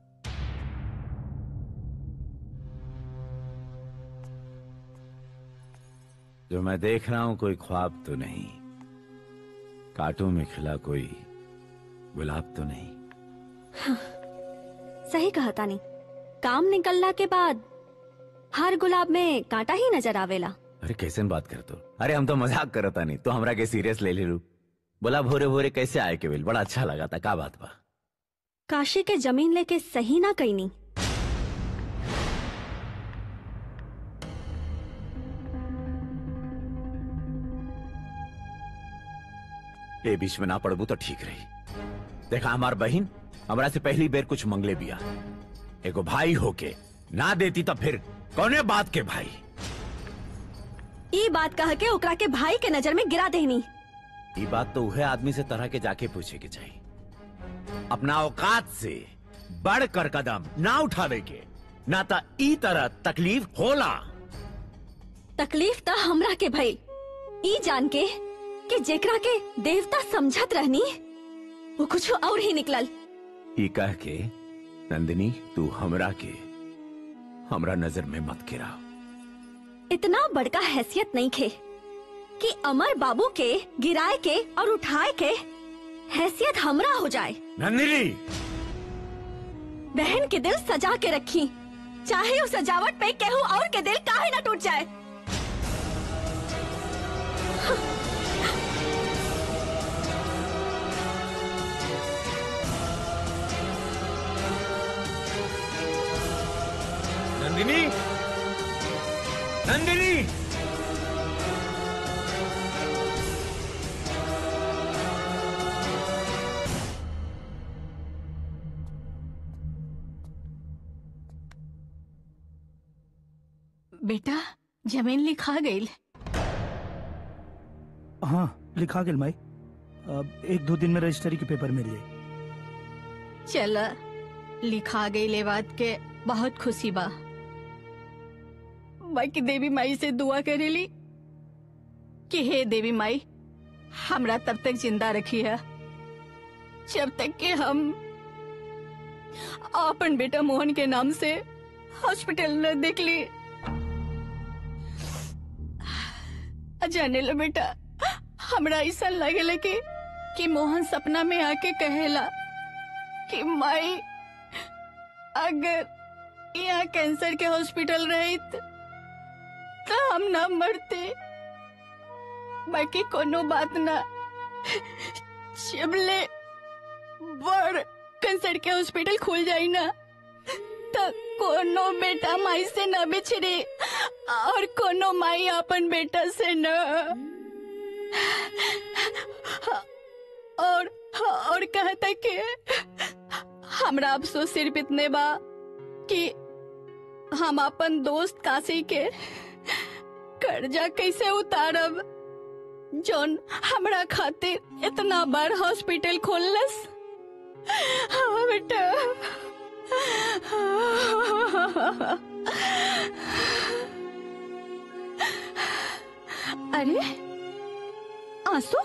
जो मैं देख रहा हूं कोई ख्वाब तो नहीं कांटों में खिला कोई गुलाब तो नहीं सही कहा तानी काम निकलला के बाद हर गुलाब में कांटा ही नजर आवेला अरे कैसे बात कर तो अरे हम तो मजाक करता नहीं तो हमरा के सीरियस ले ले लू बोला भोरे भोरे कैसे आए के बिल बड़ा अच्छा लगा था का बात बा काशी के जमीन लेके सही ना कईनी ए बीच में ना पड़बू तो ठीक रही देखा हमार बहन हमरा से पहली बेर कुछ मंगले बिया एगो भाई होके ना देती तो फिर कौने बात के भाई ई बात कह के ओकरा के भाई के नजर में गिरा देनी ये बात तो वह आदमी से तरह के जाके पूछे के चाहिए अपना औकात से बढ़कर कदम ना उठावे के ना तो ई तरह तकलीफ होला तकलीफ तो हमरा के भई ई जान के कि जेकरा के देवता समझत रहनी वो कुछ और ही निकलल ई कह के नंदिनी तू हमरा के हमरा नजर में मत गिरा इतना बड़का हैसियत नहीं खे कि अमर बाबू के गिराए के और उठाए के हैसियत हमरा हो जाए नंदिनी बहन के दिल सजा के रखी चाहे उस सजावट पे केहू और के दिल काहे ना टूट जाए नंदिनी नंदिनी बेटा जमीन लिखा गई हाँ लिखा गेल माई अब एक दो दिन में रजिस्ट्री के पेपर मिल जाए चल लिखा गई ले बात के बहुत खुशी बा बाकी देवी माई से दुआ करेली कि हे देवी माई हमरा तब तक जिंदा रखी है जब तक कि हम अपन बेटा मोहन के नाम से हॉस्पिटल न देख ली जाने लो बेटा हमरा ऐसा लगेला कि कि मोहन सपना में आके कहेला कि माई अगर यहाँ कैंसर के हॉस्पिटल रही तो हम ना मरते बाकी कोनो बात ना शिवले बड़ कैंसर के हॉस्पिटल खुल जाई ना तो कोनो बेटा माई से न बिछड़ी और कोनो माई अपन बेटा से न और और कहता कि हमरा अफसोस सिर्फ इतने बा कि हम अपन दोस्त काशी के कर्जा कैसे उतारब जोन हमरा खातिर इतना बड़ हॉस्पिटल खोललस हाँ बेटा अरे आंसू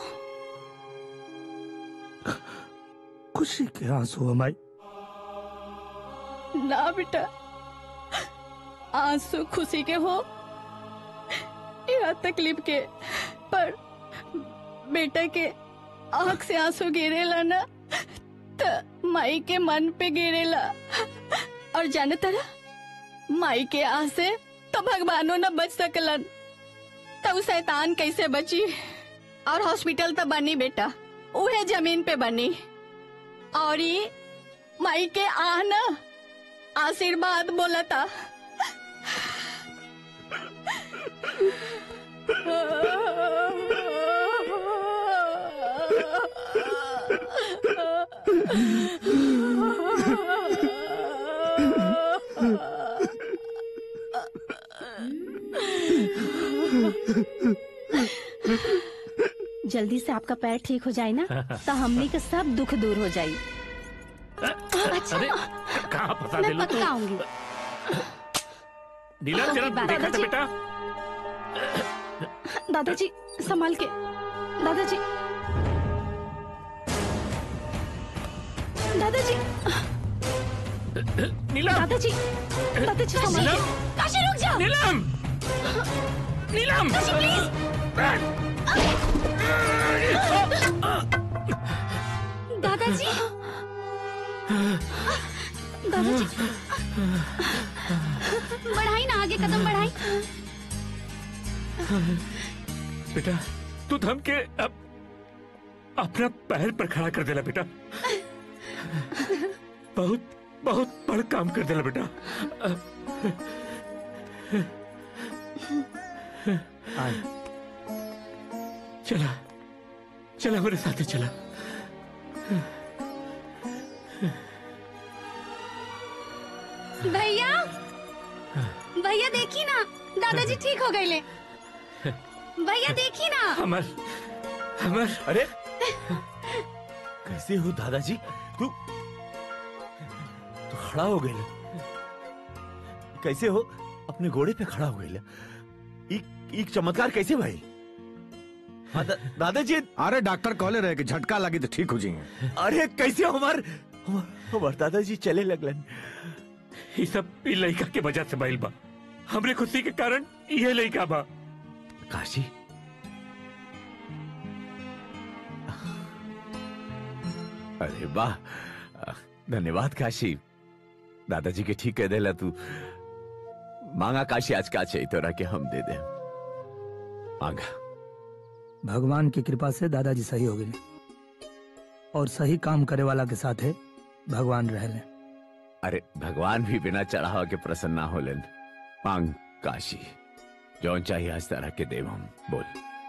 खुशी के आंसू हमारी ना बेटा आंसू खुशी के हो या तकलीफ के पर बेटा के आंख से आंसू गिरेला ना त माई के मन पे गिरेला और जाने तरह माई के आह से तो भगवानो न बच सकलन तो उ शैतान कैसे बची और हॉस्पिटल तो बनी बेटा उहे जमीन पे बनी और ये माई के आन आशीर्वाद बोलता जल्दी से आपका पैर ठीक हो जाए ना तो हमनी के सब दुख दूर हो जाये अच्छा अरे कहाँ फंसा मैं दिलू तू पक्का आऊंगी नीलम जरा बाबा देखा था जी। बेटा दादाजी संभाल के दादाजी दादाजी नीलम दादाजी दादाजी संभाल नीलम के काशी रुक जा नीलम नीलम काशी प्लीज दादाजी दादाजी बढ़ाई ना आगे कदम बढ़ाई बेटा तू थम के अब अपना पैर पर खड़ा कर देला बेटा बहुत बहुत बड़ काम कर देला बेटा चला चला मेरे साथ चला भैया भैया देखी ना दादाजी ठीक हो गए ले भैया देखी ना अमर अमर अरे कैसे हो दादाजी तू तू खड़ा हो गए कैसे हो अपने घोड़े पे खड़ा हो गए एक एक चमत्कार कैसे भाई हाँ, दा, दादाजी अरे डॉक्टर कहले रहे कि झटका लगी तो ठीक हो जाएंगे अरे कैसे हमार हमार, हमार दादाजी चले लगलन ये सब ई लड़का के वजह से भइल बा हमरे खुशी के कारण ये लड़का बा काशी अरे वाह धन्यवाद काशी दादाजी के ठीक कह देला तू मांगा काशी आज का चाहिए तोरा के हम दे दे मांगा भगवान की कृपा से दादाजी सही हो गए और सही काम करे वाला के साथ है भगवान रह ले अरे भगवान भी बिना चढ़ावा के प्रसन्न ना होलन मांग काशी जौन चाहिए आज तरह के देव हम बोल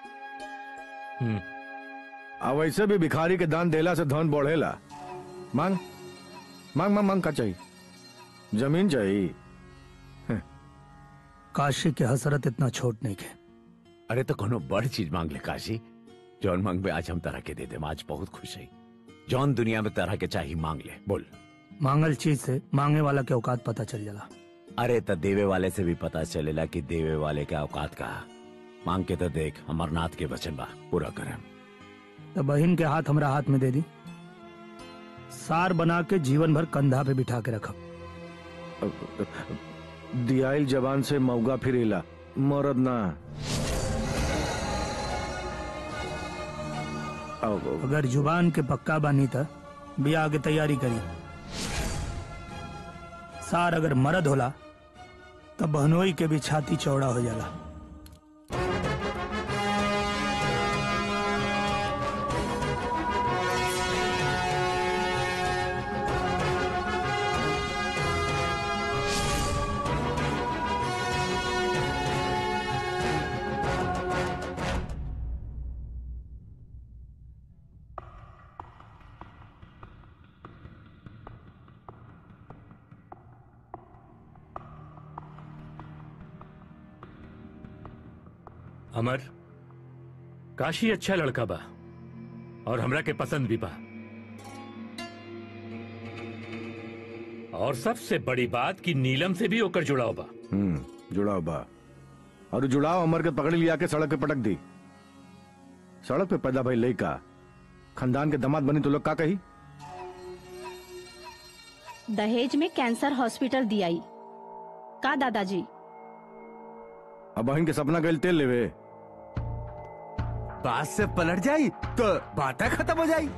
अब वैसे भी भिखारी के दान देला से धन बढ़ेला मांग मांग मांग मांग का चाहिए जमीन चाहिए काशी के हसरत इतना छोट नहीं है अरे तो कोनो बड़ चीज मांग ले काशी जौन मांग में आज हम तरह के दे दे आज बहुत खुश है जौन दुनिया में तरह के चाहिए मांग ले बोल मांगल चीज से मांगे वाला के औकात पता चल जाला अरे तो देवे वाले से भी पता चलेला कि देवे वाले के औकात का मांग के तो देख अमरनाथ के वचन बा पूरा करें तो बहन के हाथ हमरा हाथ में दे दी सार बना के जीवन भर कंधा पे बिठा के रखब दियाइल जवान से मौगा फिरेला मरद ना अगर जुबान के पक्का बानी था ब्याह के तैयारी करी सार अगर मर्द होला तब बहनोई के भी छाती चौड़ा हो जाला अमर काशी अच्छा लड़का बा और हमरा के पसंद भी बा और सबसे बड़ी बात कि नीलम से भी होकर जुड़ाव बा हम्म जुड़ाव बा और जुड़ाव अमर के पकड़ लिया के सड़क पे पटक दी सड़क पे पैदा भाई लड़का खानदान के दामाद बनी तो लोग का कही दहेज में कैंसर हॉस्पिटल दियाई का दादाजी अब बहन के सपना गल तेल लेवे बात से पलट जाई तो बातें खत्म हो जाई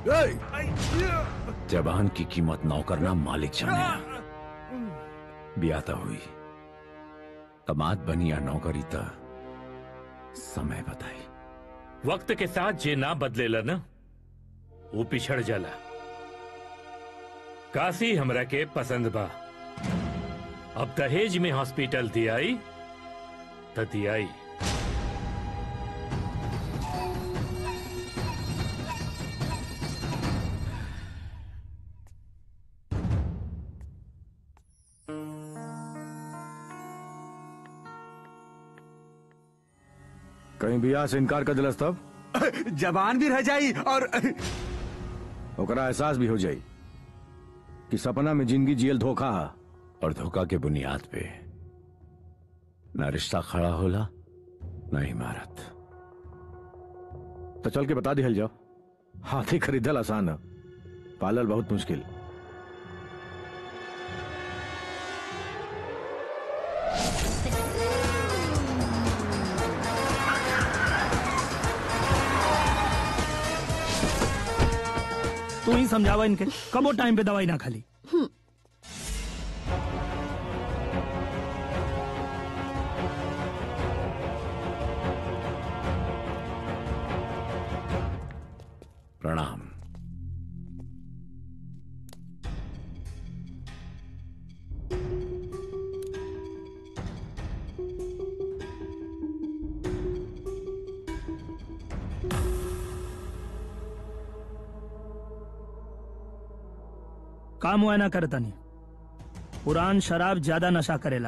जबान की कीमत नौकर ना मालिक जाने बियाता हुई कमात बनी या नौकरी त समय बताई वक्त के साथ जे ना बदलेला ना वो पिछड़ जाला काशी हमरा के पसंद बा अब दहेज में हॉस्पिटल दियाई त दियाई कहीं बियाह से इनकार कर दिलस तब जबान भी रह जाई और ओकरा एहसास भी हो जाई कि सपना में जिंदगी जियल धोखा हा और धोखा के बुनियाद पे ना रिश्ता खड़ा होला ना इमारत तो चल के बता दिहल जाओ हाथी खरीदल आसान है पालल बहुत मुश्किल तू ही समझावा इनके कबो टाइम पे दवाई ना खाली प्रणाम काम हुआ ना करता नहीं पुरान शराब ज्यादा नशा करेला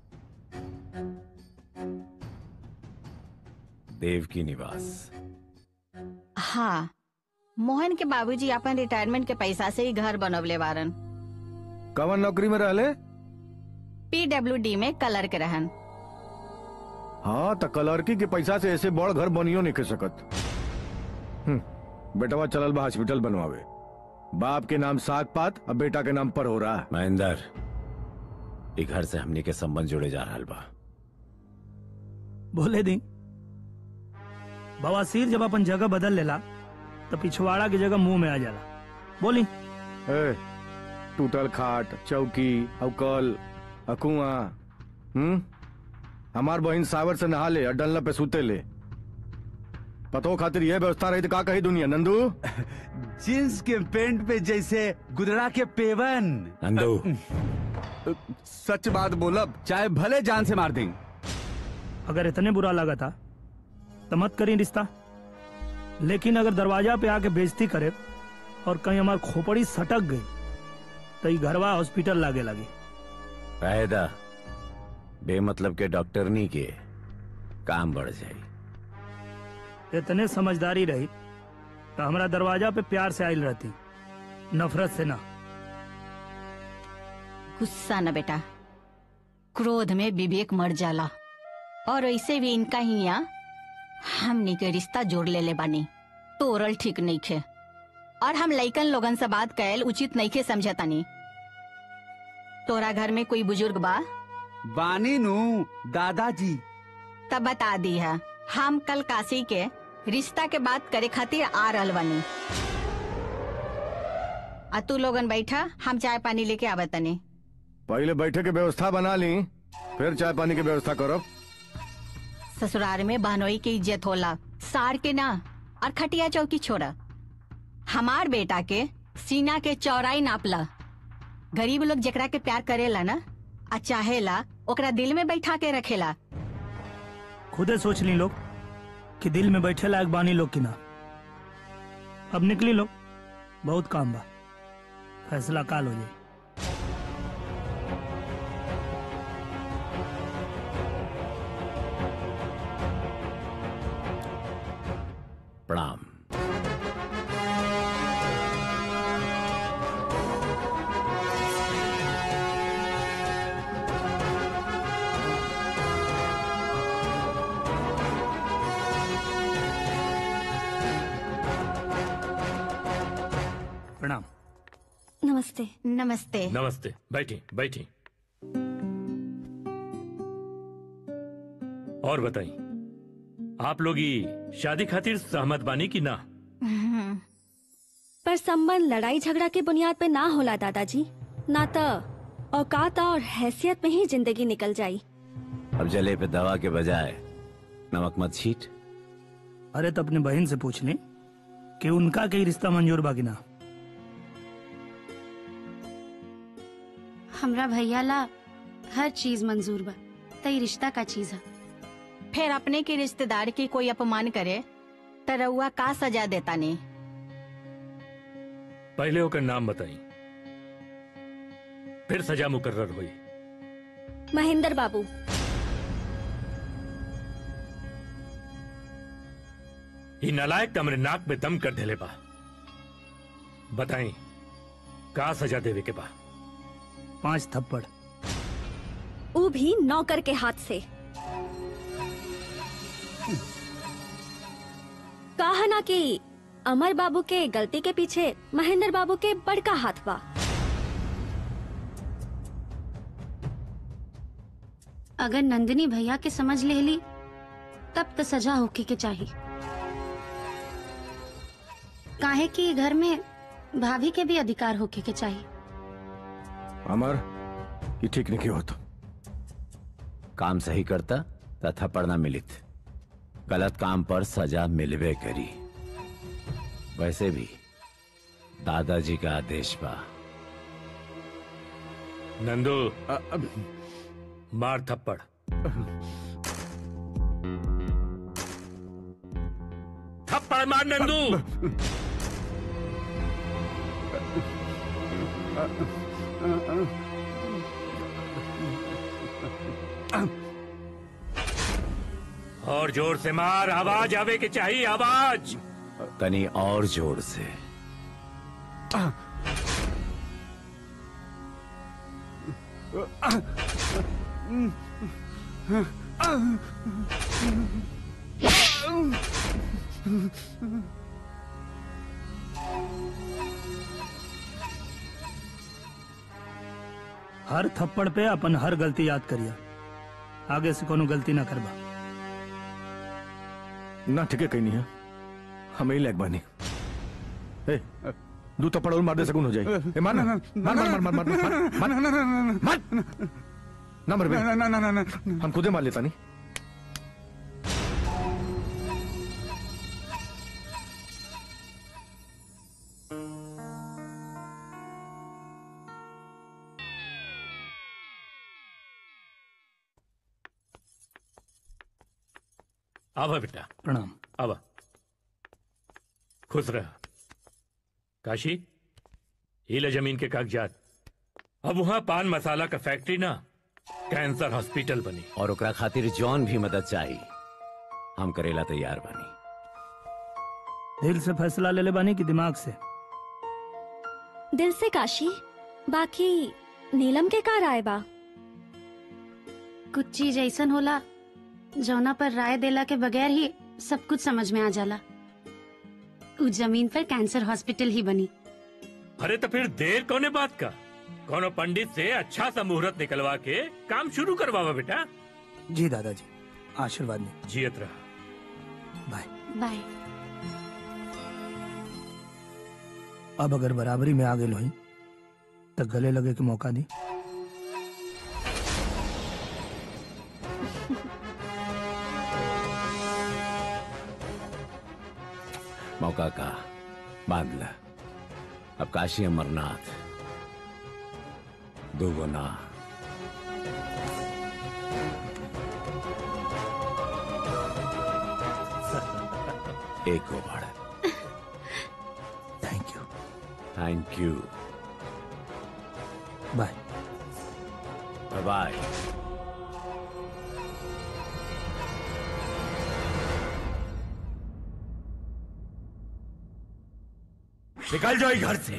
देव की निवास हाँ मोहन के बाबूजी अपन रिटायरमेंट के पैसा से ही घर बनवले बारन कवन नौकरी में रहले पीडब्ल्यूडी में कलर के रहन हाँ तो कलरकी के पैसा से ऐसे बड़ घर बनियो नहीं कर सकत हम्म, बेटवा चलल बा हॉस्पिटल बनवावे बाप के नाम साग पात अब बेटा के नाम पर हो रहा है महेंद्र ई घर से हमनी के संबंध जुड़े जा रहा बा बोले दी बवासीर जब अपन जगह बदल लेला तो पिछवाड़ा की जगह मुंह में आ जाला बोली ए, टूटल खाट चौकी अवकल अकुआ हम्म हमार बहन सावर से नहा ले और डलना पे सूते ले पतो खातिर यह व्यवस्था रही तो का कही दुनिया नंदू जींस के पेंट पे जैसे गुदड़ा के पेवन नंदू सच बात बोलब चाहे भले जान से मार दें अगर इतने बुरा लगा था तो मत करी रिश्ता लेकिन अगर दरवाजा पे आके बेइज्जती करे और कहीं हमार खोपड़ी सटक गई तो ये घरवा हॉस्पिटल लागे लगी फायदा बेमतलब के डॉक्टर नहीं के काम बढ़ जाई इतने समझदारी रही तो हमारा दरवाजा पे प्यार से आयल रहती नफरत से ना गुस्सा न बेटा क्रोध में विवेक मर जाला और ऐसे भी इनका ही यहाँ हमनी के रिश्ता जोड़ ले ले बानी तोरल ठीक नहीं खे और हम लइकन लोगन से बात कैल उचित नहीं खे समझतानी तोरा घर में कोई बुजुर्ग बा बानी नू दादाजी तब बता दी है हम कल काशी के रिश्ता के बात करे खातिर आ रहल बानी आ तू लोगन बैठा हम चाय पानी लेके आवतनी पहले बैठे के व्यवस्था बना ली फिर चाय पानी की व्यवस्था करो ससुराल में बहनोई की इज्जत होला सार के ना और खटिया चौकी छोड़ा हमार बेटा के सीना के चौड़ाई नापला गरीब लोग जकरा के प्यार करेला ना आ चाहेला ओकरा दिल में बैठा के रखेला खुदे सोच ली लोग कि दिल में बैठे लायक बानी लोग की ना अब निकली लोग बहुत काम बा फैसला काल हो जाए प्रणाम प्रणाम नमस्ते नमस्ते नमस्ते बैठी बैठी और बताई आप लोग ये शादी खातिर सहमत बानी की ना पर संबंध लड़ाई झगड़ा के बुनियाद पे ना होला दादाजी ना तो औकात और हैसियत में ही जिंदगी निकल जाई अब जले पे दवा के बजाय नमक मत छीट अरे तो अपने बहन से पूछ ले कि उनका कई रिश्ता मंजूर बाकी ना हमरा भैया ला हर चीज मंजूर बा तई रिश्ता का चीज है फिर अपने के रिश्तेदार की कोई अपमान करे त रउआ का सजा देता नहीं पहले होकर नाम बताई फिर सजा मुकर्र हुई महेंद्र बाबू ये नालायक तो हमरे नाक में दम कर देले बा बताई का सजा देवे के बा पांच थप्पड़ ऊ भी नौकर के हाथ से कहा ना कि अमर बाबू के गलती के पीछे महेंद्र बाबू के बड़का हाथ बा अगर नंदिनी भैया के समझ ले ली तब तो सजा होके के चाहिए काहे कि घर में भाभी के भी अधिकार होके के चाहिए अमर ये ठीक नहीं होता काम सही करता त थप्पड़ ना मिलित गलत काम पर सजा मिलवे करी वैसे भी दादाजी का आदेश बा नंदू मार थप्पड़ थप्पड़ मार नंदू और जोर से मार आवाज आवे के चाहिए आवाज तनी और जोर से हर थप्पड़ पे अपन हर गलती याद करिया आगे से कोनो गलती ना करबा ना ठीक है कहीं नहीं है हमें ही लग बानी ए दू थप्पड़ और मार दे सकून हो जाए ए मार ना मार मार मार मार मार मार मार मार ना मर बे ना ना ना ना हम खुदे मार लेता नहीं आवा बेटा प्रणाम आवा खुश रह काशी ये ले जमीन के कागजात अब वहाँ पान मसाला का फैक्ट्री ना कैंसर हॉस्पिटल बनी और ओकरा खातिर जौन भी मदद चाहिए हम करेला तैयार बानी दिल से फैसला ले ले बानी की दिमाग से दिल से काशी बाकी नीलम के का राय बा कुछ चीज ऐसन होला जौना पर राय देला के बगैर ही सब कुछ समझ में आ जाला उस जमीन पर कैंसर हॉस्पिटल ही बनी अरे तो फिर देर कोने बात का कोनो पंडित से अच्छा सा मुहूर्त निकलवा के काम शुरू करवावा बेटा जी दादाजी आशीर्वाद में जियत रहा बाय अब अगर बराबरी में आगे लोही तो गले लगे के मौका दी मौका का बांध ला अब काशी अमरनाथ दो गुना एक over thank you thank you bye bye निकल जाओ घर से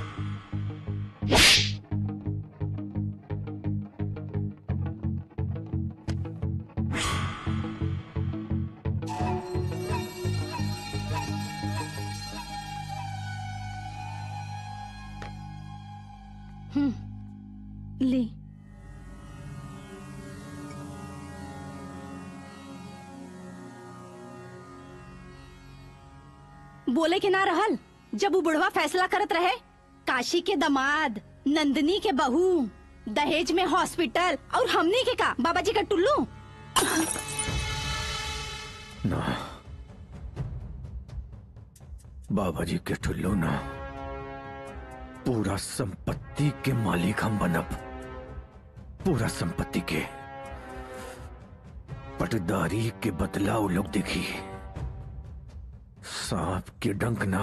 हम्म ली बोले के ना रहल जब वो बुढ़वा फैसला करत रहे काशी के दमाद नंदनी के बहू दहेज में हॉस्पिटल और हमनी के का बाबा जी का टुल्लू ना बाबा जी के ठुल्लो ना पूरा संपत्ति के मालिक हम बनब पूरा संपत्ति के पटदारी के बदला वो लोग देखी सांप के डंक ना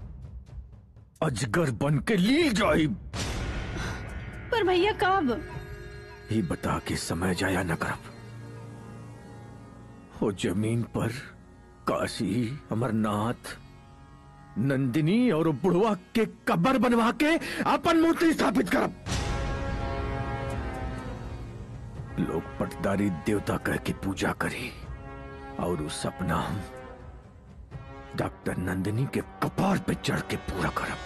अजगर बन के ली जाई पर भैया कब ही बता के समय जाया न करब वो जमीन पर काशी अमरनाथ नंदिनी और बुढ़वा के कब्र बनवा के अपन मूर्ति स्थापित करब लोग पटदारी देवता कह के पूजा करी और उस सपना हम डॉक्टर नंदिनी के कपार पे चढ़ के पूरा करब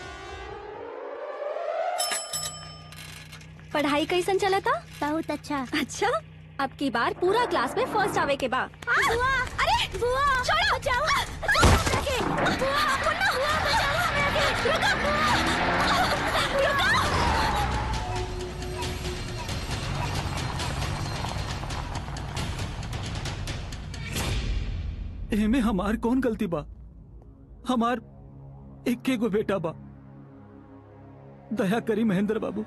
पढ़ाई कैसन चला था बहुत अच्छा अच्छा अब की बार पूरा क्लास में फर्स्ट आवे के बा बुआ अरे बुआ छोड़ो बचाओ बुआ मुन्ना हुआ बचाओ हमें रुको बुआ रुको एमे हमार कौन गलती बा हमार इक्के गो बेटा बा दया करी महेंद्र बाबू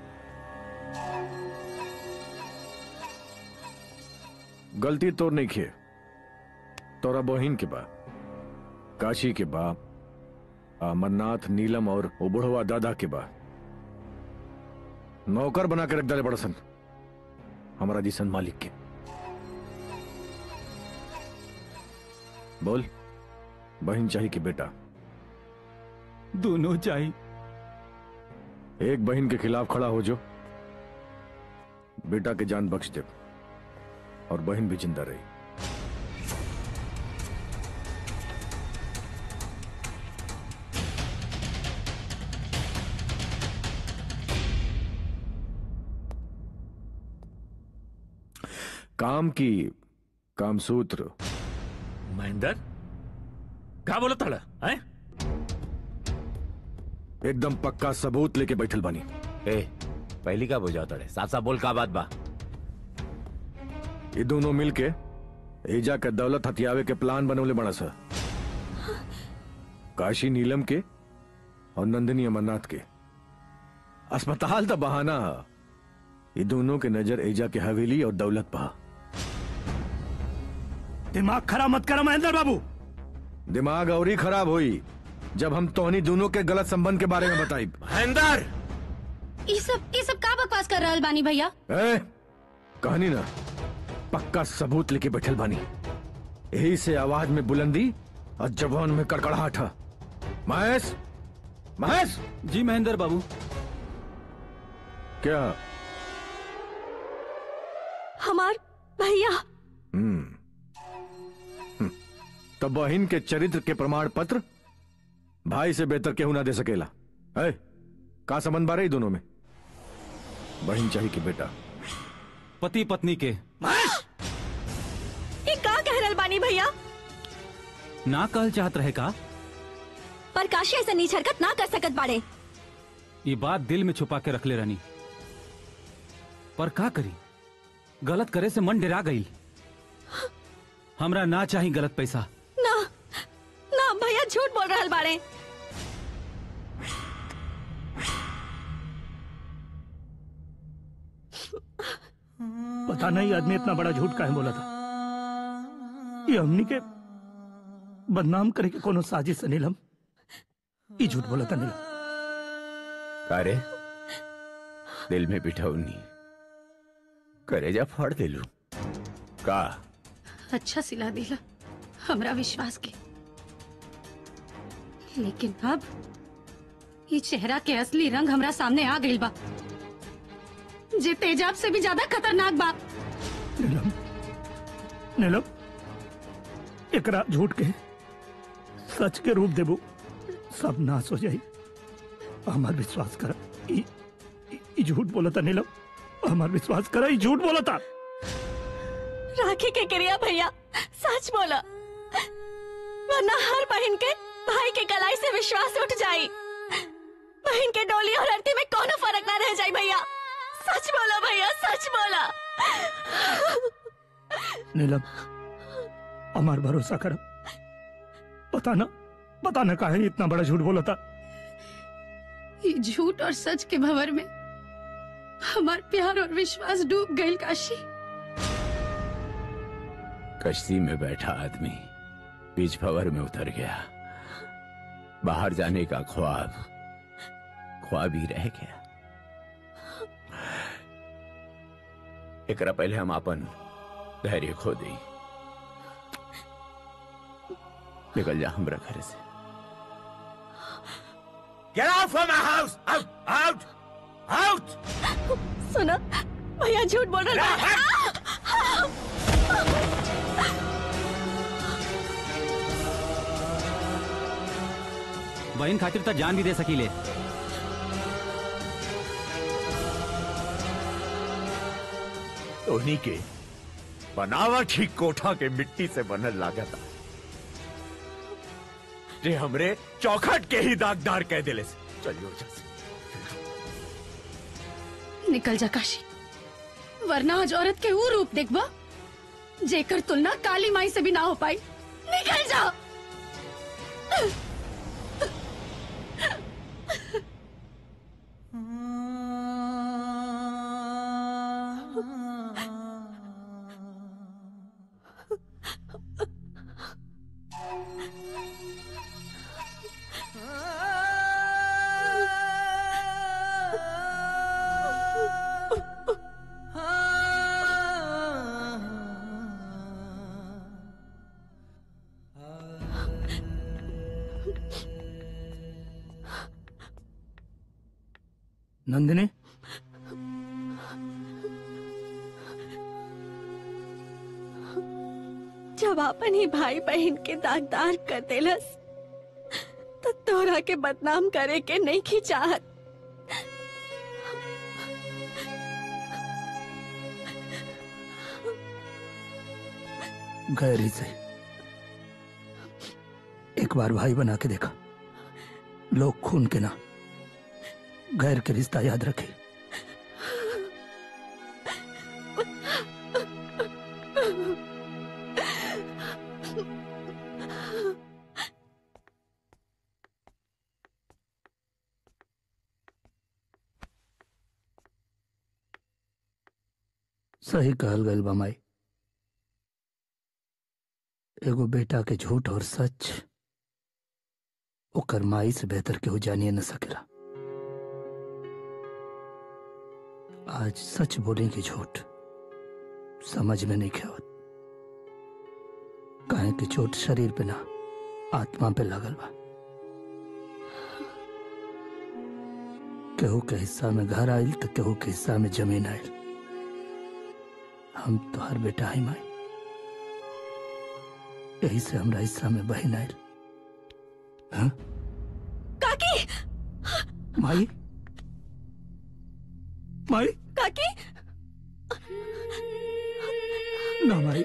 गलती तो नहीं किए तोरा बहिन के बा काशी के बा अमरनाथ नीलम और उबुढ़वा दादा के बा नौकर बना के रख डाले बड़सन हमारा जिसन मालिक के बोल बहन चाहिए कि बेटा दोनों चाहिए एक बहन के खिलाफ खड़ा हो जो बेटा के जान बख्श दे और बहन भी जिंदा रही काम की कामसूत्र महेंद्र क्या बोला तड़ा है एकदम पक्का सबूत लेके बैठल बानी ए पहली का बुझा तड़े साफ साफ बोल का बात बा ये दोनों मिलके एजा के दौलत हथियावे के प्लान बनवले बड़ा सा काशी नीलम के और नंदिनी अमरनाथ के अस्पताल तो बहाना है ये दोनों के नजर एजा के हवेली और दौलत पा दिमाग खराब मत करो महेंद्र बाबू दिमाग और ही खराब हुई जब हम तोहनी दोनों के गलत संबंध के बारे में बताई महेंद्र ये सब ये सब का बकवास कर रहल बानी भैया ए, कहानी ना पक्का सबूत लेके बैठल बानी यही से आवाज में बुलंदी और जबान में कड़कड़ाहट है महेश महेश जी महेंद्र बाबू क्या हमार भैया हम्म हम्म। तो बहन के चरित्र के प्रमाण पत्र भाई से बेहतर केहू ना दे सकेला है का संबंध बारे दोनों में बहन चाहिए कि बेटा पति पत्नी के ये का कह रहल बानी भैया ना कहल चाहत रहे का पर काशी ऐसा नीच हरकत ना कर सकत बाड़े ये बात दिल में छुपा के रख ले रानी पर का करी गलत करे से मन डरा गई हमरा ना चाही गलत पैसा ना ना भैया झूठ बोल रहल बाड़े पता नहीं आदमी इतना बड़ा झूठ काहे बोला था ये हमनी के बदनाम करे के कोनो साजिश है नीलम ये झूठ बोला था नीलम कारे दिल में बिठाऊनी करेजा फाड़ दिलू का अच्छा सिला दिला हमरा विश्वास के लेकिन अब ये चेहरा के असली रंग हमरा सामने आ गइल बा जे तेजाब से भी ज्यादा खतरनाक बा नीलम नीलम एकरा झूठ के सच के रूप देबू सब नाश हो जाई हमार विश्वास कर ई ई- ई झूठ बोला था नीलम हमार विश्वास कर ई झूठ बोला था राखी के क्रिया भैया सच बोला वरना हर बहन के भाई के कलाई से विश्वास उठ जाई बहन के डोली और आरती में कोनो फर्क ना रह जाई भैया सच बोला भैया सच बोला नीलम हमार भरोसा कर पता ना पता ना काहे इतना बड़ा झूठ बोला था ये झूठ और सच के भंवर में हमार प्यार और विश्वास डूब गए काशी कश्ती में बैठा आदमी बीच भंवर में उतर गया बाहर जाने का ख्वाब ख्वाब ही रह गया एकरा पहले हम अपन धैर्य खो दी निकल जा हमरा घर से Get out from my house! Out! Out! Out! सुनो भैया झूठ बोल रहा है बहन खातिर तो जान भी दे सकीले उन्हीं के बनावट ही कोठा के मिट्टी से बनल लागता जे हमरे चौखट के ही दागदार कह दिले से चलियो जल्दी निकल जा काशी वरना आज औरत के वो रूप देखबा जेकर तुलना काली माई से भी ना हो पाई निकल जा नंदिनी जब अपन ही भाई बहन के दागदार कर देलस तो तोरा के बदनाम करे के नहीं की चाहत गैरी से एक बार भाई बना के देखा लोग खून के ना गैर के रिश्ता याद रखे सही कहल गल बमाई एगो बेटा के झूठ और सच ओकर माई से बेहतर केहू जानिए न सकेला आज सच बोले कि झूठ समझ में नहीं खेवत काहे कि चोट शरीर पे ना आत्मा पे लगल बा केहू के हिस्सा में घर आयल तो केहू के हिस्सा में जमीन आयल हम तो हर बेटा ही माई यही से हमरा हिस्सा में बहन आयल हाँ? काकी माई माई काकी ना माई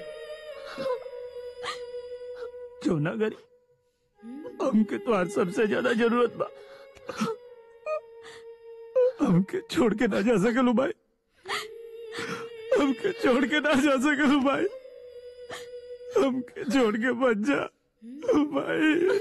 जो ना करी हमके तो सबसे ज्यादा जरूरत बा हमके छोड़ के ना जा सकलू भाई हमके छोड़ के ना जा सकलू भाई हमके छोड़ के बच जा भाई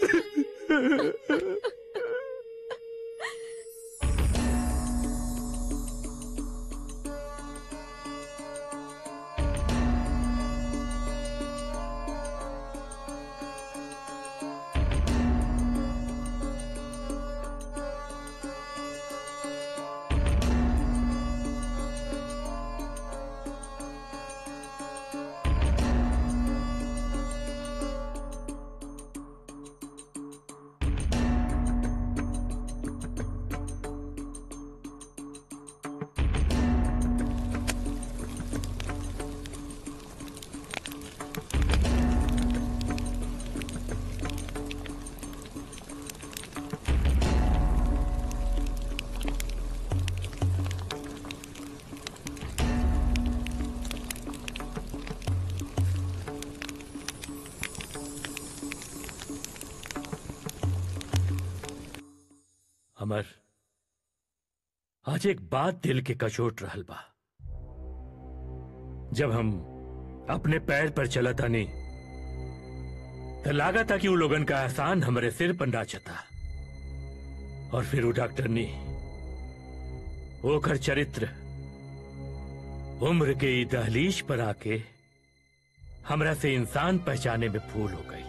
अमर आज एक बात दिल के कचोट रहल बा जब हम अपने पैर पर चला था नहीं तो लागा था कि वो लोगन का एहसान हमारे सिर पर नाचता और फिर वो डॉक्टर ने वो कर चरित्र उम्र के ई दहलीज पर आके हमरा से इंसान पहचाने में भूल हो गई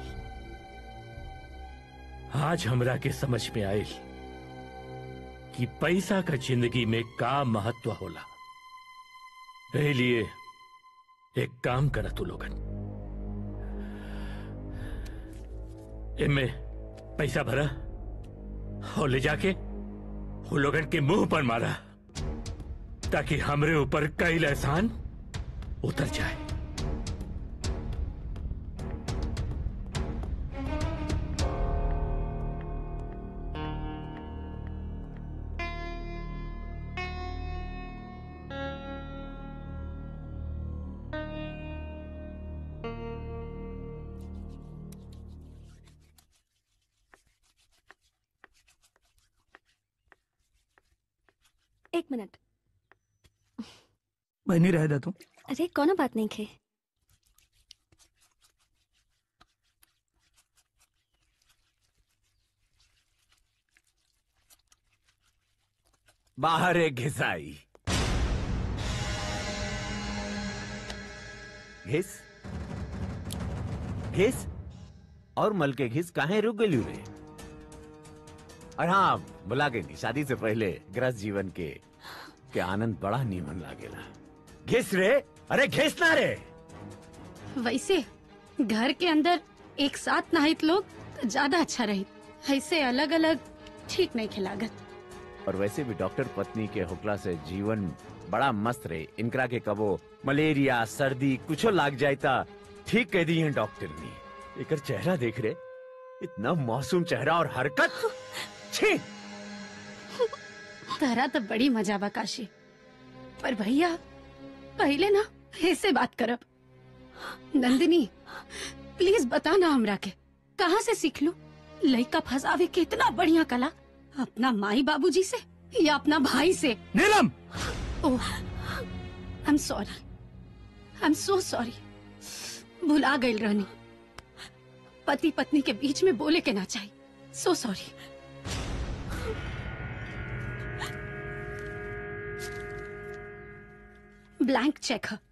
आज हमरा के समझ में आयल कि पैसा का जिंदगी में का महत्व होला एही लिए एक काम करा तू लोगन इनमें पैसा भरा और ले जाके वो लोगन के मुंह पर मारा ताकि हमरे ऊपर कई एहसान उतर जाए एक मिनट बहनी रह दे तू अरे कोनो बात नहीं खे बाहर एक घिसाई घिस घिस और मल के घिस काहे रुक गई रे और हाँ बुला के नहीं शादी से पहले ग्रस्त जीवन के के आनंद बड़ा नीमन लागेला घिस रे अरे घिस ना रे वैसे घर के अंदर एक साथ नहाइत लोग तो ज्यादा अच्छा रही ऐसे अलग अलग ठीक नहीं खिलागत और वैसे भी डॉक्टर पत्नी के हुकला से जीवन बड़ा मस्त रहे इनकरा के कबो मलेरिया सर्दी कुछो लाग जाता ठीक कह दी है डॉक्टर ने एकर चेहरा देख रे इतना मासूम चेहरा और हरकत छी तहरा तो बड़ी मजा बा काशी पर भैया पहले ना ऐसे बात करब नंदिनी प्लीज बता ना हमरा के कहाँ से सीख लू लड़का फंसावे के इतना बढ़िया कला अपना माई बाबूजी से या अपना भाई से Neelam oh I am sorry I am so sorry भुला गई रहनी पति पत्नी के बीच में बोले के ना चाहिए सो सॉरी ब्लैंक चेक है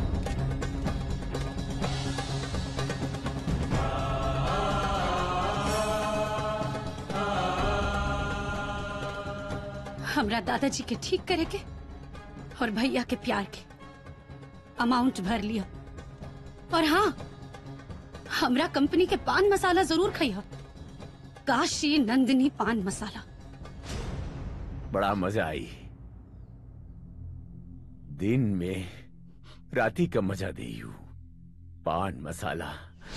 हमरा दादाजी के ठीक करे के और भैया के प्यार के अमाउंट भर लिया और हाँ हमरा कंपनी के पान मसाला जरूर खाइया काशी नंदिनी पान मसाला बड़ा मजा आई दिन में राती का मजा दे यू पान मसाला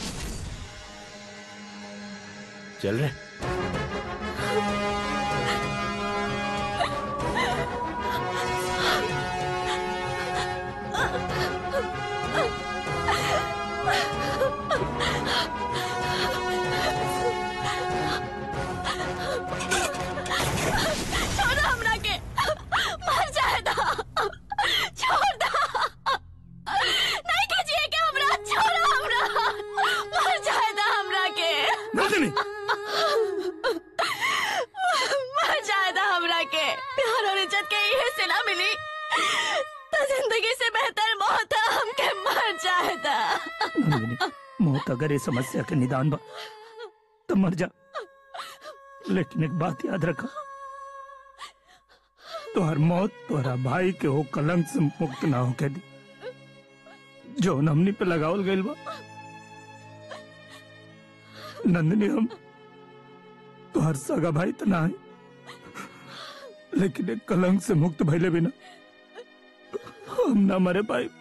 चल रहे छोड़ हमरा के मर जाएगा छोड़ दा नहीं कीजिए के हमरा छोड़ हमरा मर जाएगा हमरा के नंदिनी मर जाएगा हमरा के प्यार और इज्जत के ये सिला मिली तो जिंदगी से बेहतर मौत है हमके मर जाएगा नंदिनी मौत अगर ये समस्या के निदान बा तो मर जा लेकिन एक बात याद रखा तुहर मौत तुहरा भाई के हो कलंक से मुक्त ना हो दी जो हमनी पे लगावल गइल बा नंदिनी हम तुहर सगा भाई तो ना है लेकिन एक कलंक से मुक्त भइले बिना हम ना मरे पाए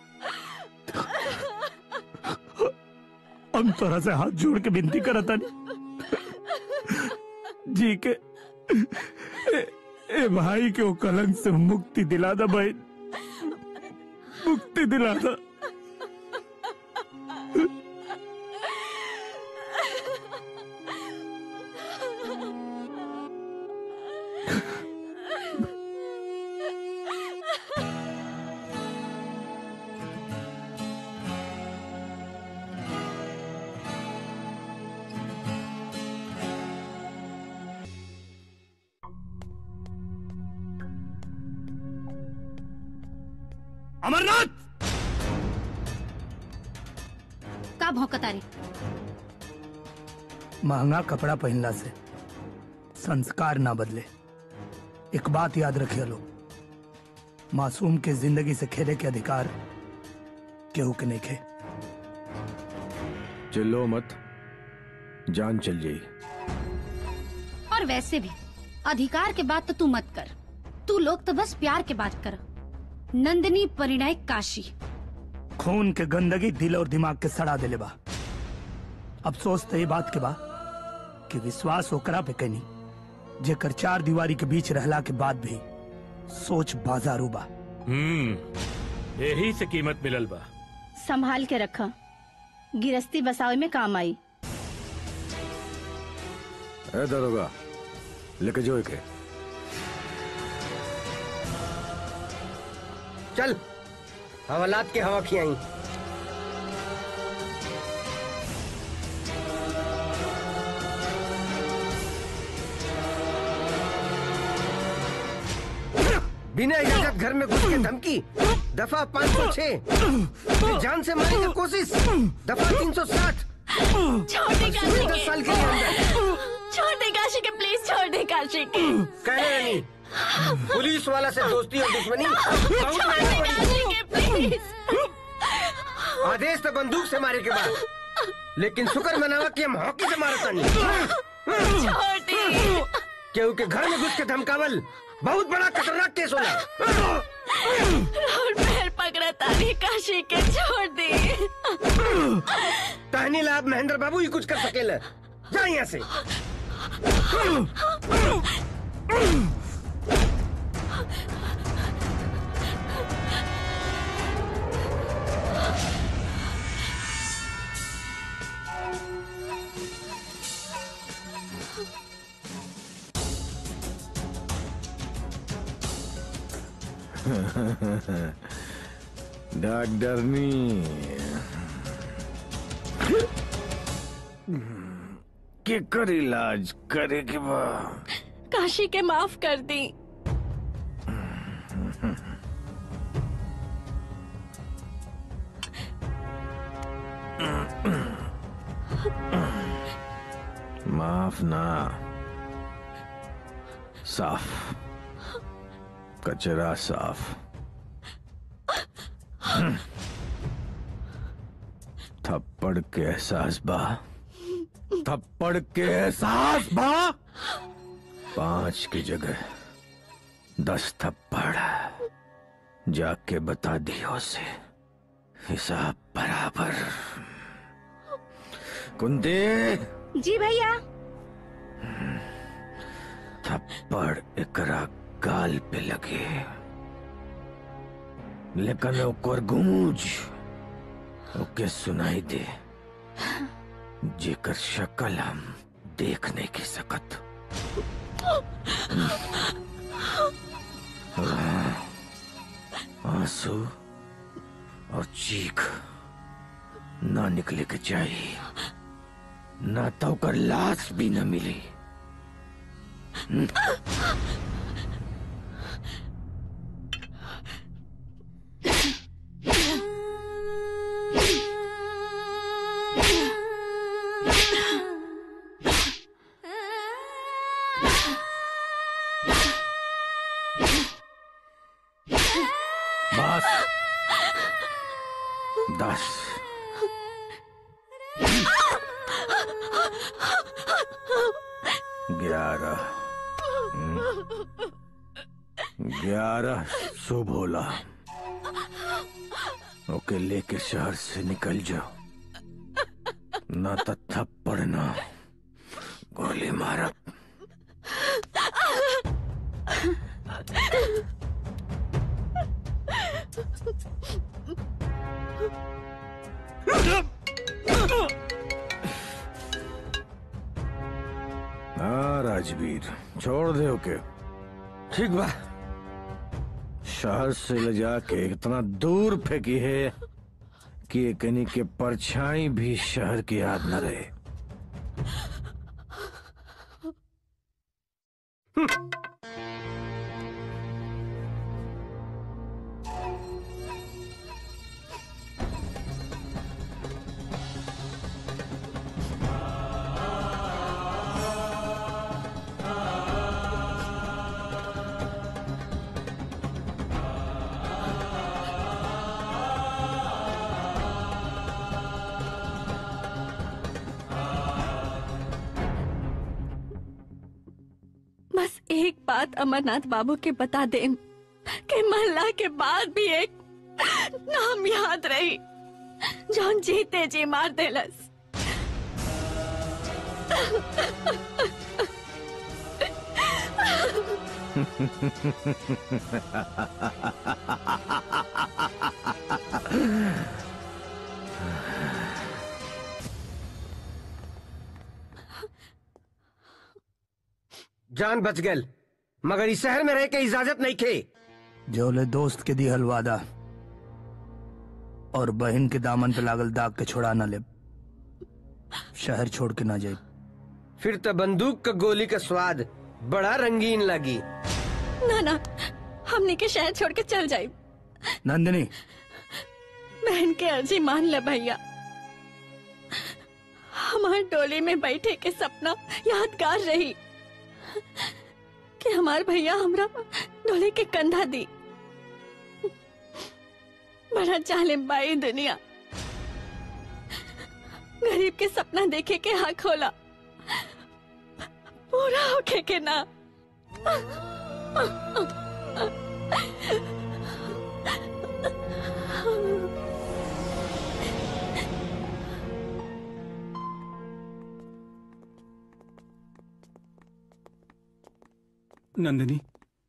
हम तोरा से हाथ जोड़ के विनती करता नहीं जी के ए, ए भाई के वो कलंक से मुक्ति दिला दा भाई मुक्ति दिला दा अमरनाथ का भौंकतारी महंगा कपड़ा पहनला से संस्कार ना बदले एक बात याद रखिए लोग मासूम के जिंदगी से खेले के अधिकार केहू के नहीं खे चिल्लो मत जान चल जाई और वैसे भी अधिकार के बात तो तू मत कर तू लोग तो बस प्यार के बात कर नंदनी परिणय काशी खून के गंदगी दिल और दिमाग के सड़ा दिले बा अफसोस तो ये बात के बा कि विश्वास ओकरा पे कनी जेकर चार दीवारी के बीच रहला के बाद भी सोच बाजारू बा हम्म यही से कीमत मिलल बा संभाल के रखा गिरस्ती बसावे में काम आई ए दरोगा लेके जो के चल हवालात के हवा खियाई बिना इजाजत घर में घुस के धमकी दफा पाँच सौ छह जान से मारने की कोशिश दफा तीन सौ साठ छोड़ दे काशी दस के साल के अंदर छोड़ दे काशी के प्लीज छोड़ दे काशी के कहने रानी पुलिस वाला से दोस्ती और दुश्मनी बहुत छोड़ दे महंगा काशी के प्लीज पड़ी। आदेश तो बंदूक से मारे के बाद लेकिन शुक्र मनावा कि हम हॉकी से मारता नहीं छोड़ दे केहू के घर में घुस के धमकावल बहुत बड़ा खतरनाक केस होला राहुल पैर पकड़ा तारी काशी के छोड़ दे टहनी लाभ महेंद्र बाबू ही कुछ कर सकेला जा यहाँ से डॉक्टरनी केकर इलाज करे के बा काशी के माफ कर दी माफ ना साफ कचरा साफ हम्म। थप्पड़ के एहसास बा थप्पड़ के एहसास बा पांच की जगह दस थप्पड़ जाके बता दियो से हिसाब बराबर कुंती जी भैया थप्पड़ एकरा गाल पे लगे लेकिन ओकर गूंज ओके सुनाई दे जेकर शक्ल हम देख नहीं के सकत आंसू और चीख ना निकले के चाहिए ना तो ओकर लाश भी न मिली बस दस ग्यारह हम्म, ग्यारह शुभ होला ओके लेके शहर से निकल जाओ ना तो थप्पड़ ना गोली मारब हाँ राजवीर छोड़ दे ओके ठीक बा शहर से ले जाके इतना दूर फेंकी है कि एकनी के परछाई भी शहर की याद न रहे बात अमरनाथ बाबू के बता दे कि महल्ला के बाद भी एक नाम याद रही जौन जीते जी मार देलस जान बच गल मगर इस शहर में रह के इजाजत नहीं खे जोले दोस्त के दिहल वादा और बहन के दामन पे लागल दाग के छोड़ा न ले शहर छोड़ के ना जाए फिर तो बंदूक का गोली का स्वाद बड़ा रंगीन लगी ना ना हमने के शहर छोड़ के चल जाए नंदिनी बहन के अर्जी मान ले भैया हमार डोली में बैठे के सपना यादगार रही कि हमार भैया हमरा डोली के कंधा दी बड़ा जालिम बाई दुनिया गरीब के सपना देखे के हक होला पूरा होके के ना नंदिनी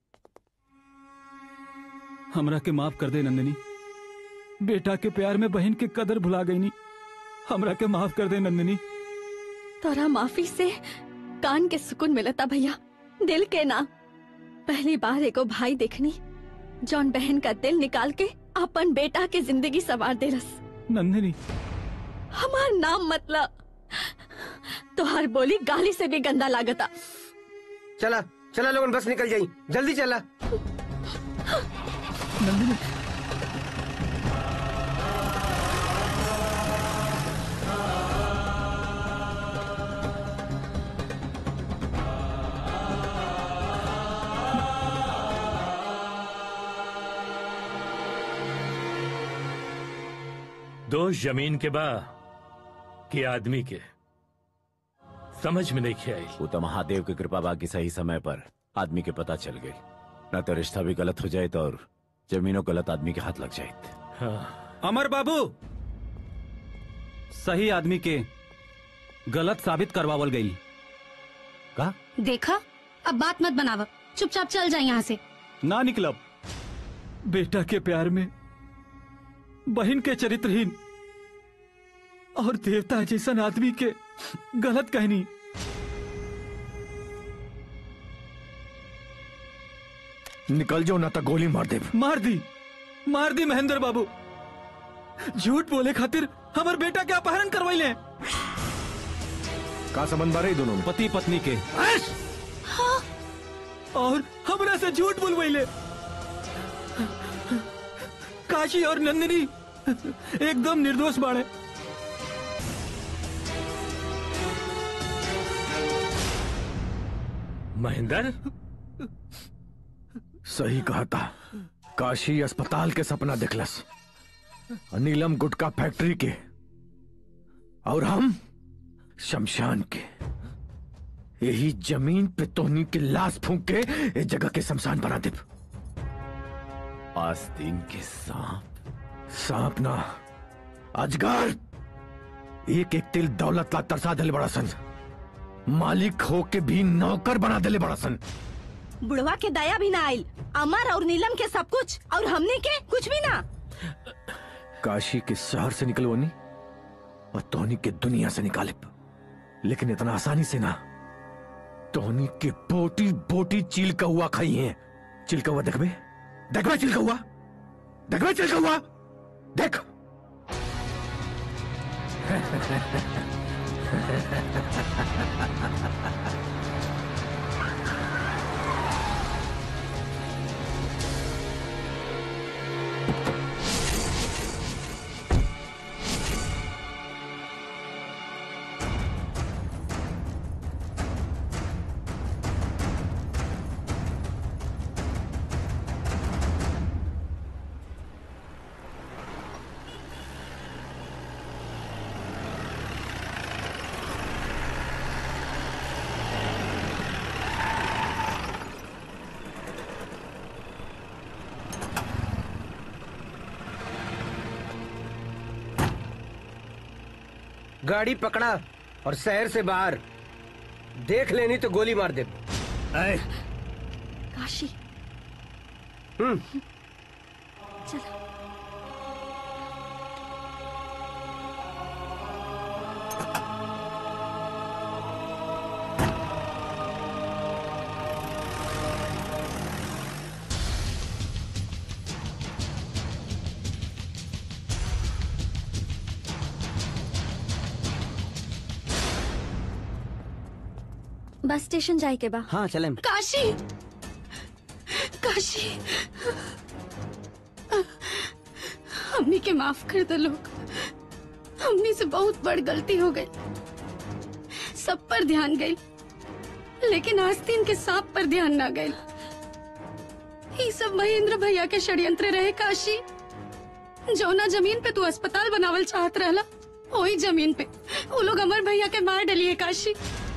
हमरा के माफ कर दे नंदिनी बेटा के प्यार में बहन के कदर भुला गई नी हमरा के माफ कर दे नंदिनी तोरा माफी से कान के सुकून मिलता भैया दिल के ना पहली बार एगो भाई देखनी जौन बहन का दिल निकाल के अपन बेटा के जिंदगी सवार देलस नंदिनी हमार नाम मतलब तोहर बोली गाली से भी गंदा लागता चला चला लोगन बस निकल जाई जल्दी चला नंदिनी दोष जमीन के बा के आदमी के समझ में नहीं आई वो तो महादेव की कृपा बाकी सही समय पर आदमी के पता चल गई न तो रिश्ता भी गलत हो जाए तो और जमीनों गलत आदमी के हाथ लग जाए हाँ। अमर बाबू सही आदमी के गलत साबित करवावल गई का देखा अब बात मत बनावा चुपचाप चल जाए यहाँ से ना निकलब बेटा के प्यार में बहन के चरित्रहीन और देवता जैसन आदमी के गलत कहनी निकल जाओ ना तो गोली मार दे मार दी मार दी महेंद्र बाबू झूठ बोले खातिर हमार बेटा के अपहरण करवाइले का संबंध बारे दोनों में पति पत्नी के और हमरा से झूठ बोलवाइले काशी और नंदिनी एकदम निर्दोष बाड़े महेंद्र सही कहा था काशी अस्पताल के सपना देखलस नीलम गुटका फैक्ट्री के और हम शमशान के यही जमीन पे तोहनी के लाश फूंक के इस जगह के शमशान बना दे आस्तीन के सांप सांप ना अजगर एक एक तिल दौलत ला तरसा दिले बड़ा सन मालिक हो के भी नौकर बना दिले बड़ा सन बुढ़वा के दया भी ना आयल अमर और नीलम के सब कुछ और हमने के कुछ भी ना काशी के शहर से निकलवानी और तोहनी के दुनिया से निकाले लेकिन इतना आसानी से ना तोहनी के बोटी बोटी चील का हुआ खाई है चिल का हुआ देखबे देखबे चिल का हुआ देखबे चिल का हुआ देख गाड़ी पकड़ा और शहर से बाहर देख लेनी तो गोली मार दे काशी हम्म चलो बस स्टेशन जाए के बा हाँ चले काशी काशी हमनी के माफ कर दो लोग हमनी से बहुत बड़ गलती हो गई सब पर ध्यान गई लेकिन आस्तीन के सांप पर ध्यान ना गई ये सब महेंद्र भैया के षड्यंत्र रहे काशी जौना जमीन पे तू अस्पताल बनावल चाहत रहला वही जमीन पे वो लोग अमर भैया के मार डलिए काशी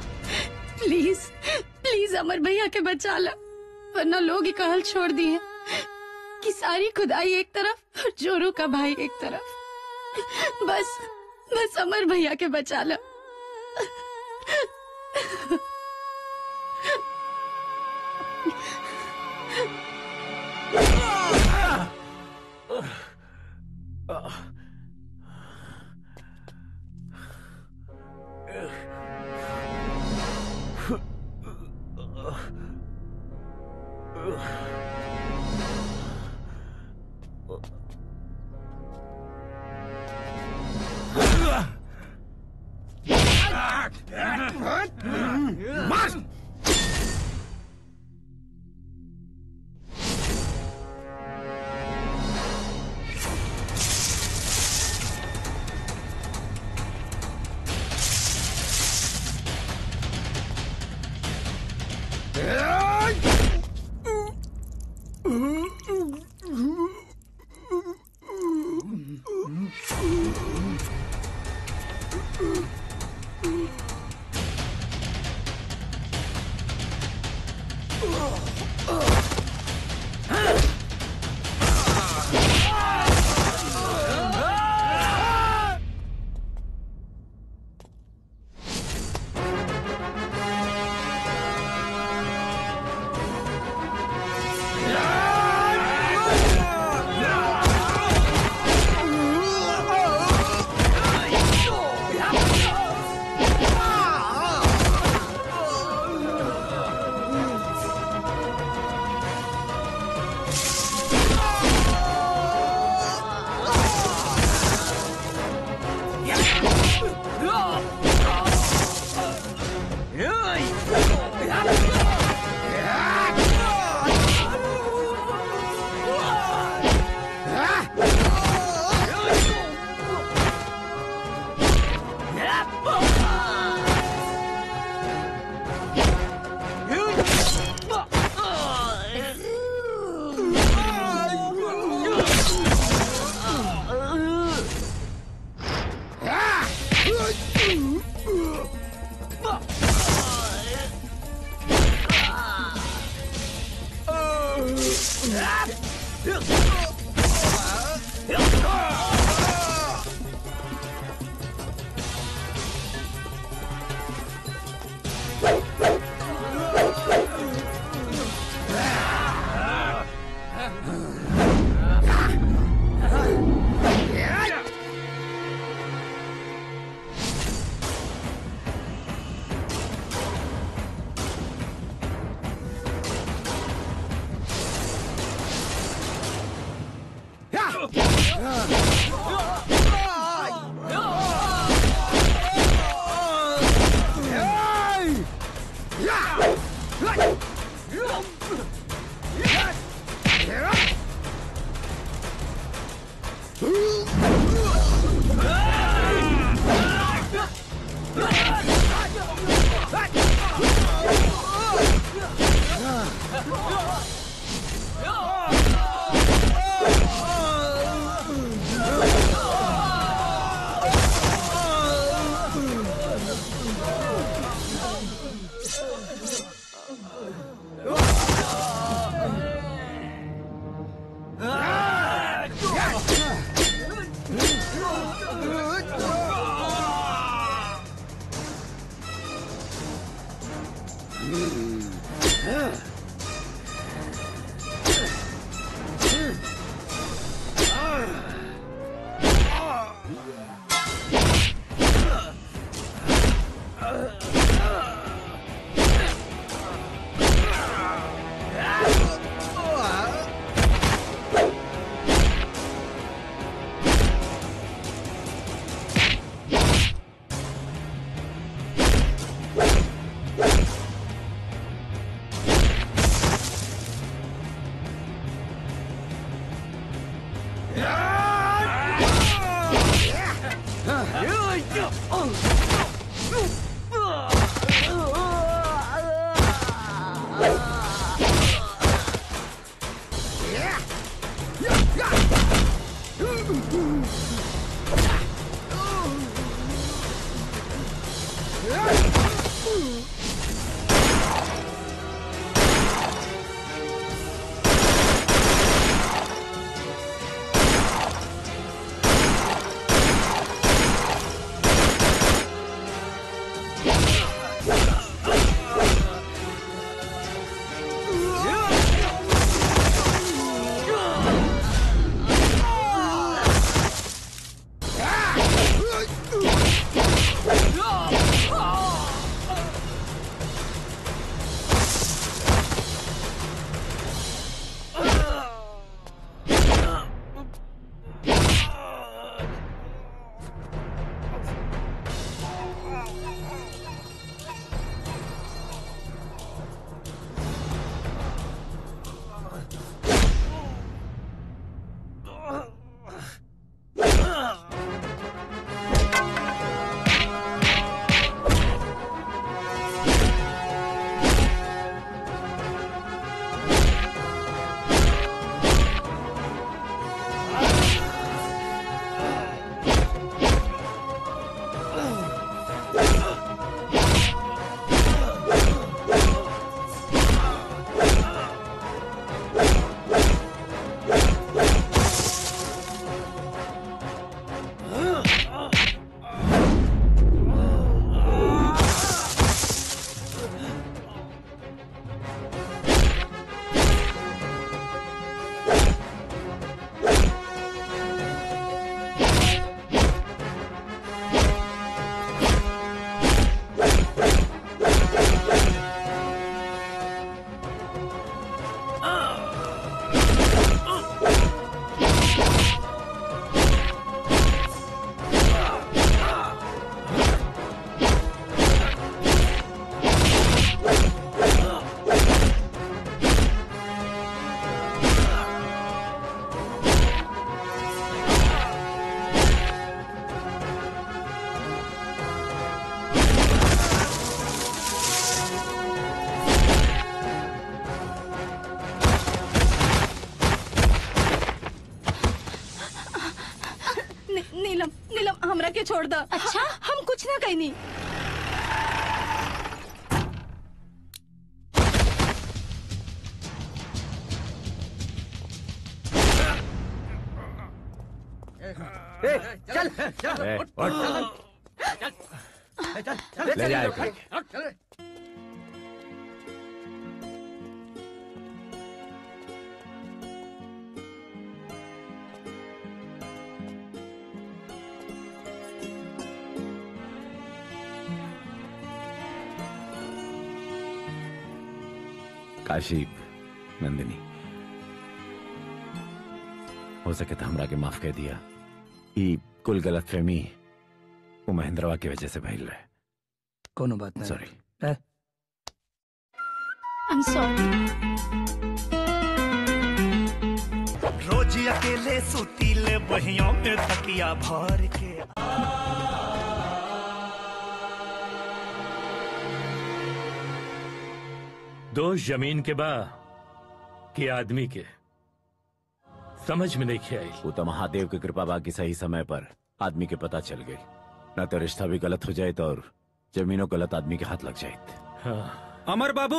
प्लीज प्लीज अमर भैया के बचा ला वरना लोग ही कहल छोड़ दिए कि सारी खुदाई एक तरफ और जोरू का भाई एक तरफ बस बस अमर भैया के बचा ला Oh! नी, नीलम नीलम हमरा के छोड़ द अच्छा हम कुछ ना कहनी ए, चल चल ए, उठ, उठ। चल, चल, चल, ले चल, जाए चल, करके। चल। काशी नंदिनी हो सके तो हमरा के माफ कर दिया ई कुल गलत फहमी वो महेंद्रवा की वजह से भइल रहे कोनो बात नहीं सॉरी ए, I'm sorry. रोज अकेले सुतीले बहियों में तकिया भर के दोष जमीन के बा कि आदमी के समझ में नहीं आई वो तो महादेव की कृपा बाकी सही समय पर आदमी के पता चल गई ना तो रिश्ता भी गलत हो जाए तो और जमीनों गलत आदमी के हाथ लग जाए अमर बाबू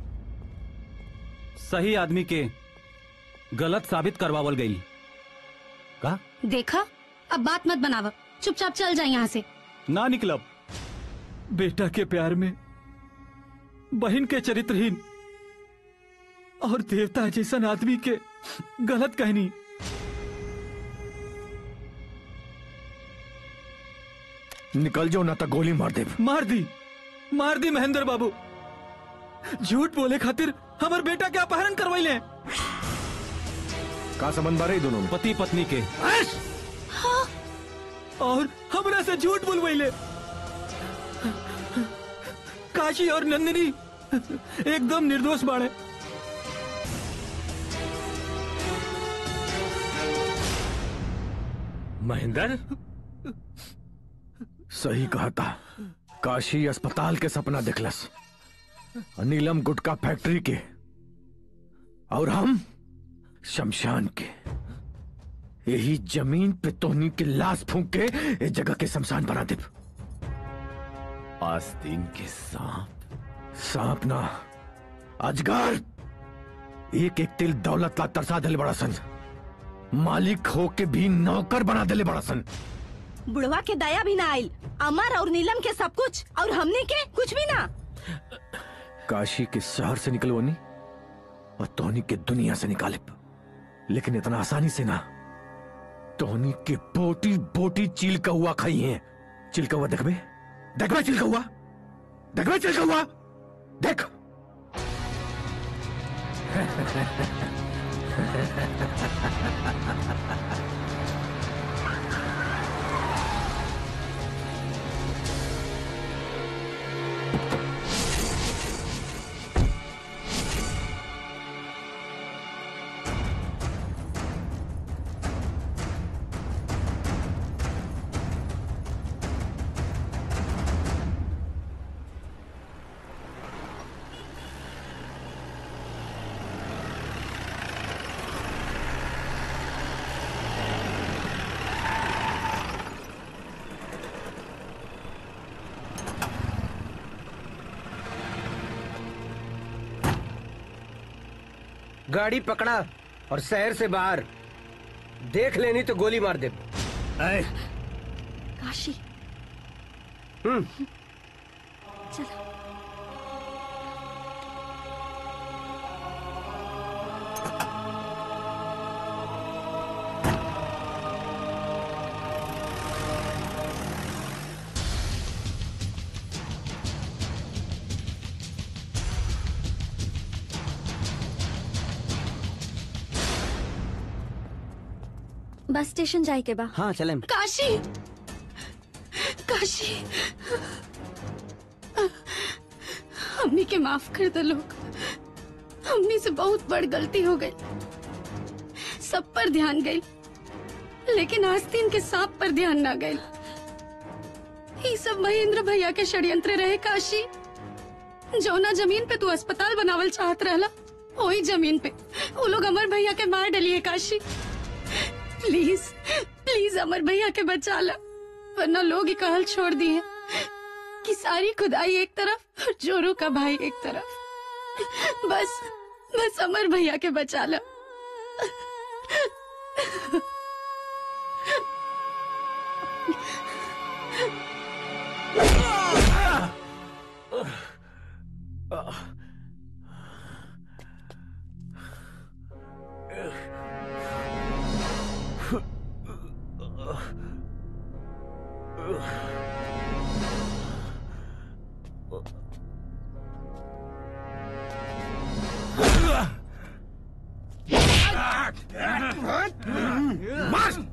सही आदमी के गलत साबित करवावल गई का देखा अब बात मत बनावा चुपचाप चल जाए यहाँ से ना निकलब बेटा के प्यार में बहन के चरित्रहीन और देवता जैसन आदमी के गलत कहनी निकल जाओ ना तो गोली मार दे मार दी मार दी महेंद्र बाबू झूठ बोले खातिर हमर बेटा के अपहरण करवाइले का संबंध बारे दोनों में पति पत्नी के और हमरा से झूठ बोलवाइले काशी और नंदिनी एकदम निर्दोष बाड़े महेंद्र सही कहा था काशी अस्पताल के सपना दिखलस नीलम गुटका फैक्ट्री के और हम शमशान के यही जमीन पे तोहनी के लाश फूंक के इस जगह के शमशान बना दे आस्तीन के सांप सांप ना अजगर एक एक तिल दौलत ला तरसा दिले बड़ा सन मालिक हो के भी नौकर बना दिले बड़ा सन बुढ़वा के दया भी ना आयल अमर और नीलम के सब कुछ और हमने के कुछ भी ना काशी के शहर से निकलवानी और तोहनी के दुनिया से निकाले लेकिन इतना आसानी से ना तोहनी के बोटी बोटी चील का हुआ खाई है चिल का हुआ देखबे देखबे चिल का हुआ देखबे चिल का हुआ देख गाड़ी पकड़ा और शहर से बाहर देख लेनी तो गोली मार दे काशी हम्म चलो बस स्टेशन जाए के बा हाँ चले काशी काशी हमनी के माफ कर दो लोग हमनी से बहुत बड़ गलती हो गई सब पर ध्यान गई लेकिन आस्तीन के सांप पर ध्यान ना गई ये सब महेंद्र भैया के षड्यंत्र रहे काशी जौना जमीन पे तू अस्पताल बनावल चाहत रहला वही जमीन पे वो लोग अमर भैया के मार डलिए काशी प्लीज प्लीज अमर भैया के बचा ला वरना लोग ही कहल छोड़ दिए कि सारी खुदाई एक तरफ और जोरू का भाई एक तरफ बस बस अमर भैया के बचा ला मार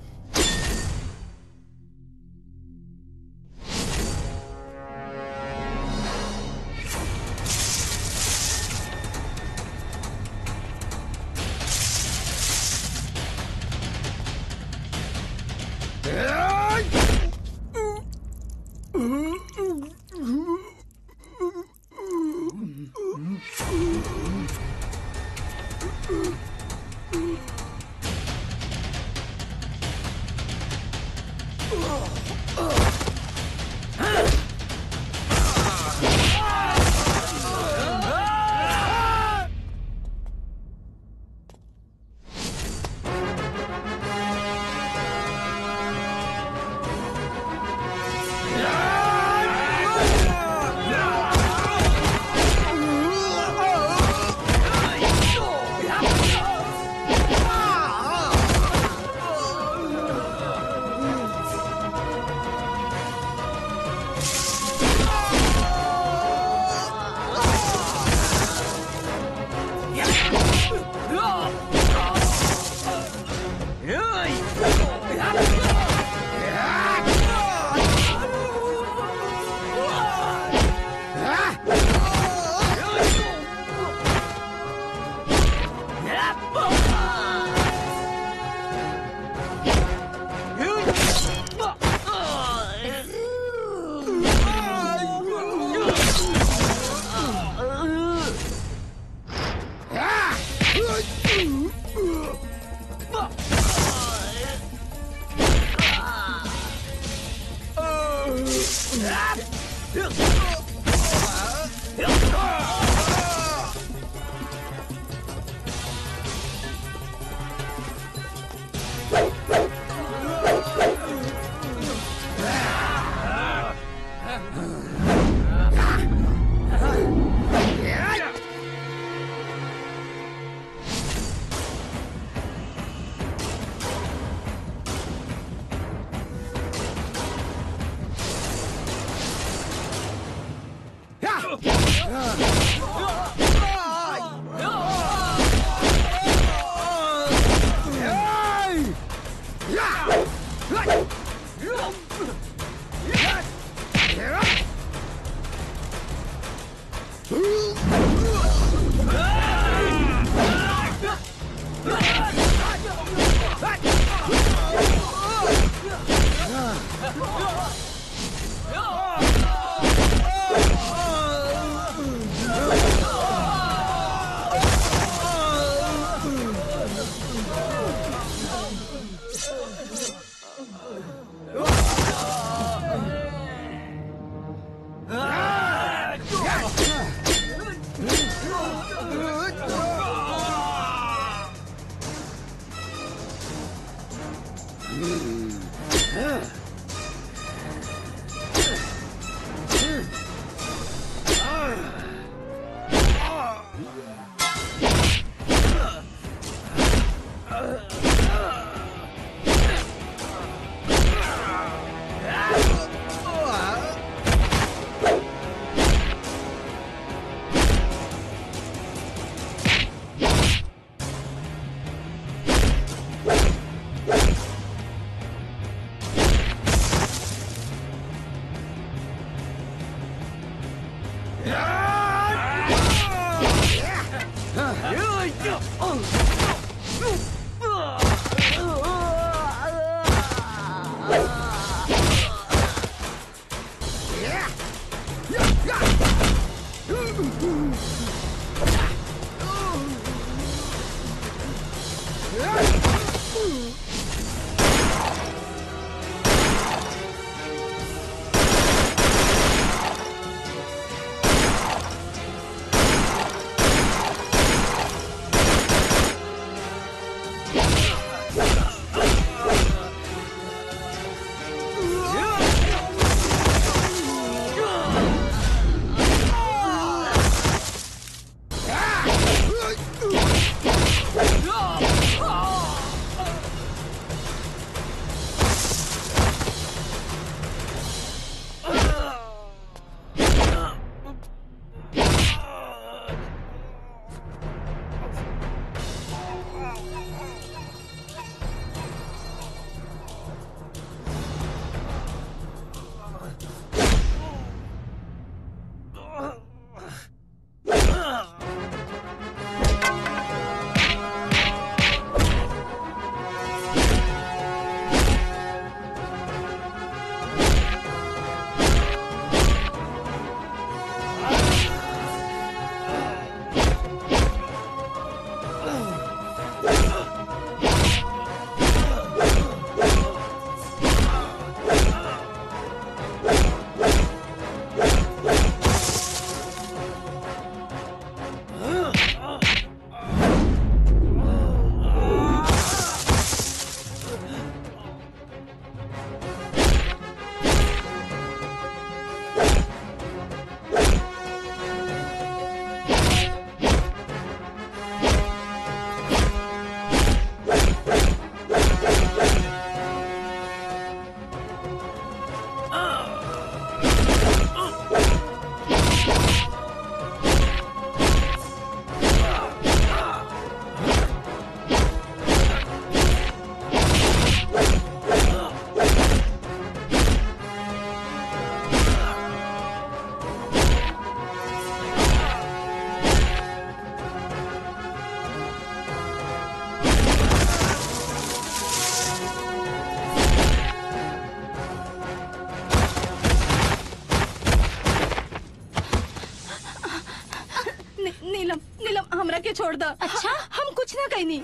नी, नीलम नीलम हमरा के छोड़ द अच्छा हम कुछ ना कहनी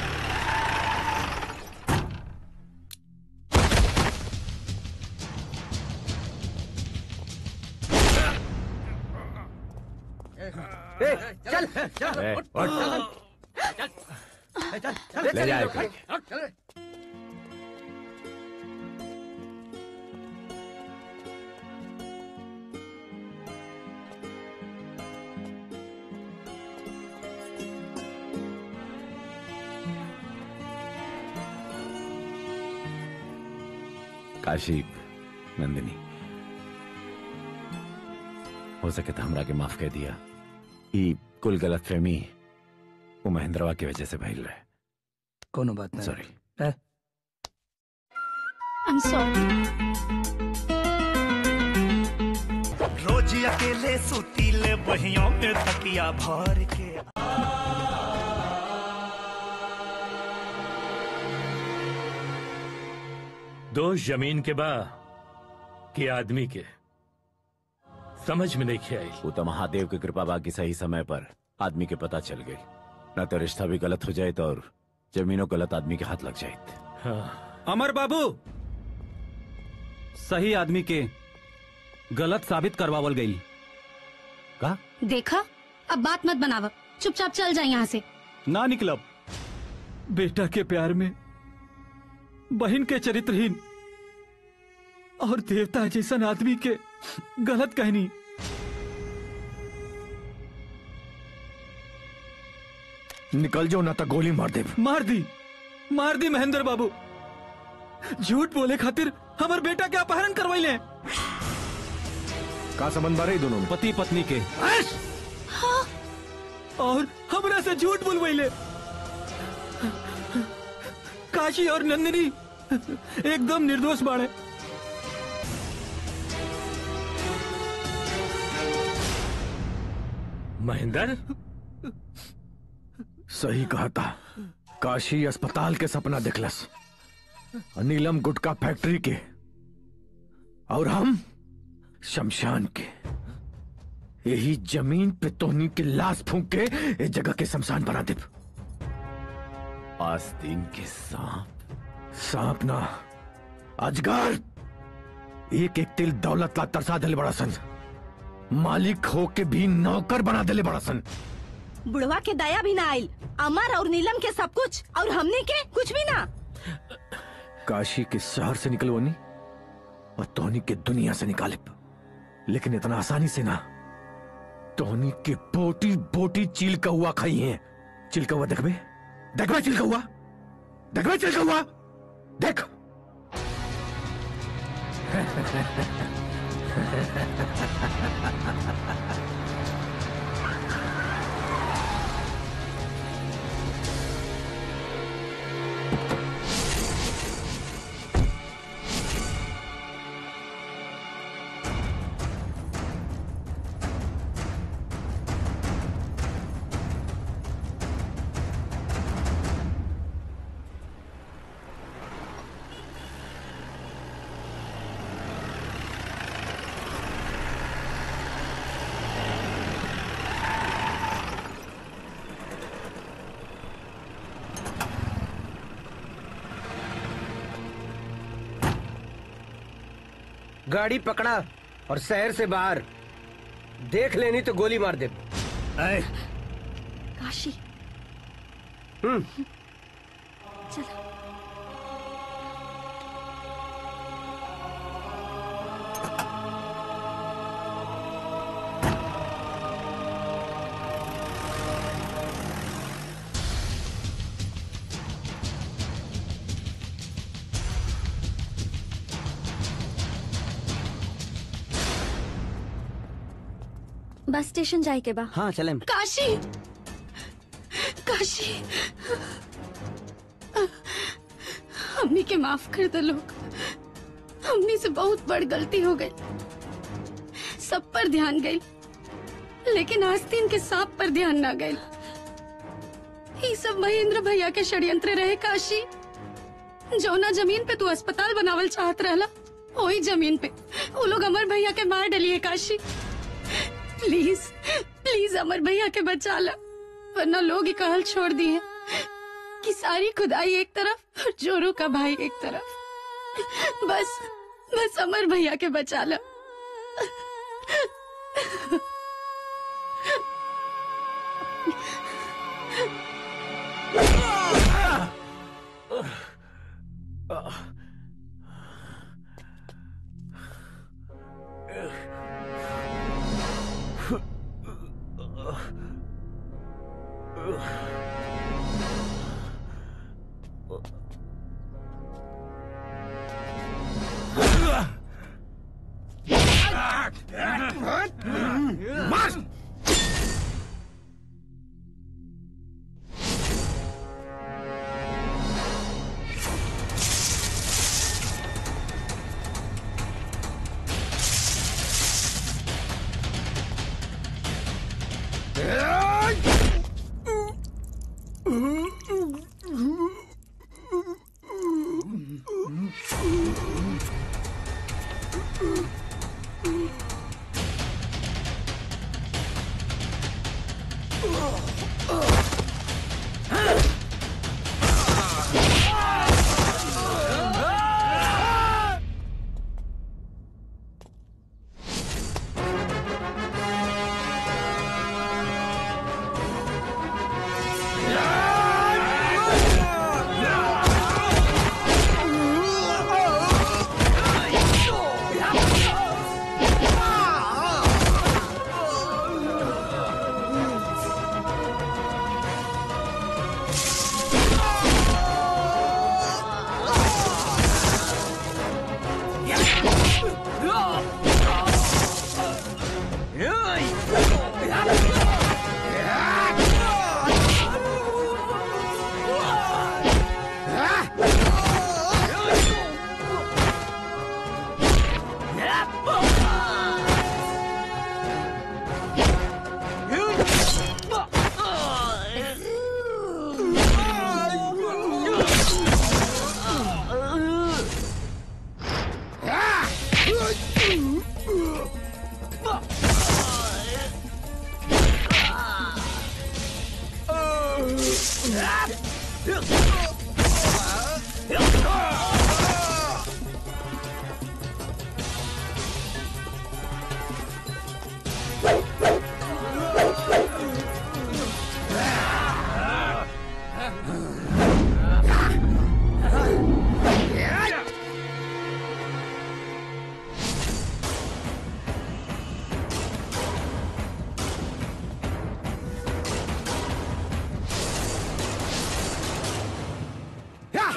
ए, चल चल ए, उठ, उठ। चल, चल, चल, ले चल, जा चल, इनको। चल। काशी नंदिनी हो सके तो हमरा के माफ कर दिया ई कुल गलत फहमी वो महेंद्रवा की वजह से भइल रहे कोनो बात नहीं सॉरी आई एम सॉरी रोज अकेले सुतीले बहियों में तकिया भर के दोष जमीन के बा कि आदमी के समझ में नहीं आई वो तो महादेव की कृपा बाकी सही समय पर आदमी के पता चल गई न तो रिश्ता भी गलत हो जाए तो और जमीनों गलत आदमी के हाथ लग जाए अमर बाबू सही आदमी के गलत साबित करवावल गई का देखा अब बात मत बनावा चुपचाप चल जाए यहाँ से ना निकलब बेटा के प्यार में बहन के चरित्रहीन और देवता जैसन आदमी के गलत कहनी निकल जाओ ना तो गोली मार दे मार दी मार दी महेंद्र बाबू झूठ बोले खातिर हमार बेटा के अपहरण करवाइले का संबंध बारे दोनों में पति पत्नी के और हमरा से झूठ बोलवाइले काशी और नंदिनी एकदम निर्दोष बाड़े महेंद्र सही कहा था काशी अस्पताल के सपना दिखलस नीलम गुटका फैक्ट्री के और हम शमशान के यही जमीन पे तोहनी की लाश फूंक के इस जगह के शमशान बना दे आस्तीन के सांप सांप ना अजगर एक एक तिल दौलत ला तरसा दिले बड़ा सन मालिक हो के भी नौकर बना दिले बड़ा सन बुढ़वा के दया भी ना आयल अमर और नीलम के सब कुछ और हमने के कुछ भी ना काशी के शहर से निकलवानी और तोहनी के दुनिया से निकाले लेकिन इतना आसानी से ना तोहनी के बोटी बोटी चील का हुआ खाई है चिल का हुआ देखबे देखबे चिल का हुआ देखबे चिल का हुआ देख गाड़ी पकड़ा और शहर से बाहर देख लेनी तो गोली मार दे काशी हम्म चलो बस स्टेशन जाए के बा हाँ चले काशी काशी हमनी के माफ कर दो लोग हमनी से बहुत बड़ गलती हो गई सब पर ध्यान गई लेकिन आस्तीन के सांप पर ध्यान ना गई ये सब महेंद्र भैया के षड्यंत्र रहे काशी जौना जमीन पे तू अस्पताल बनावल चाहत रहला वही जमीन पे वो लोग अमर भैया के मार डलिए काशी प्लीज प्लीज अमर भैया के बचा ला वरना लोग ही कहल छोड़ दिए कि सारी खुदाई एक तरफ और जोरू का भाई एक तरफ बस बस अमर भैया के बचा ला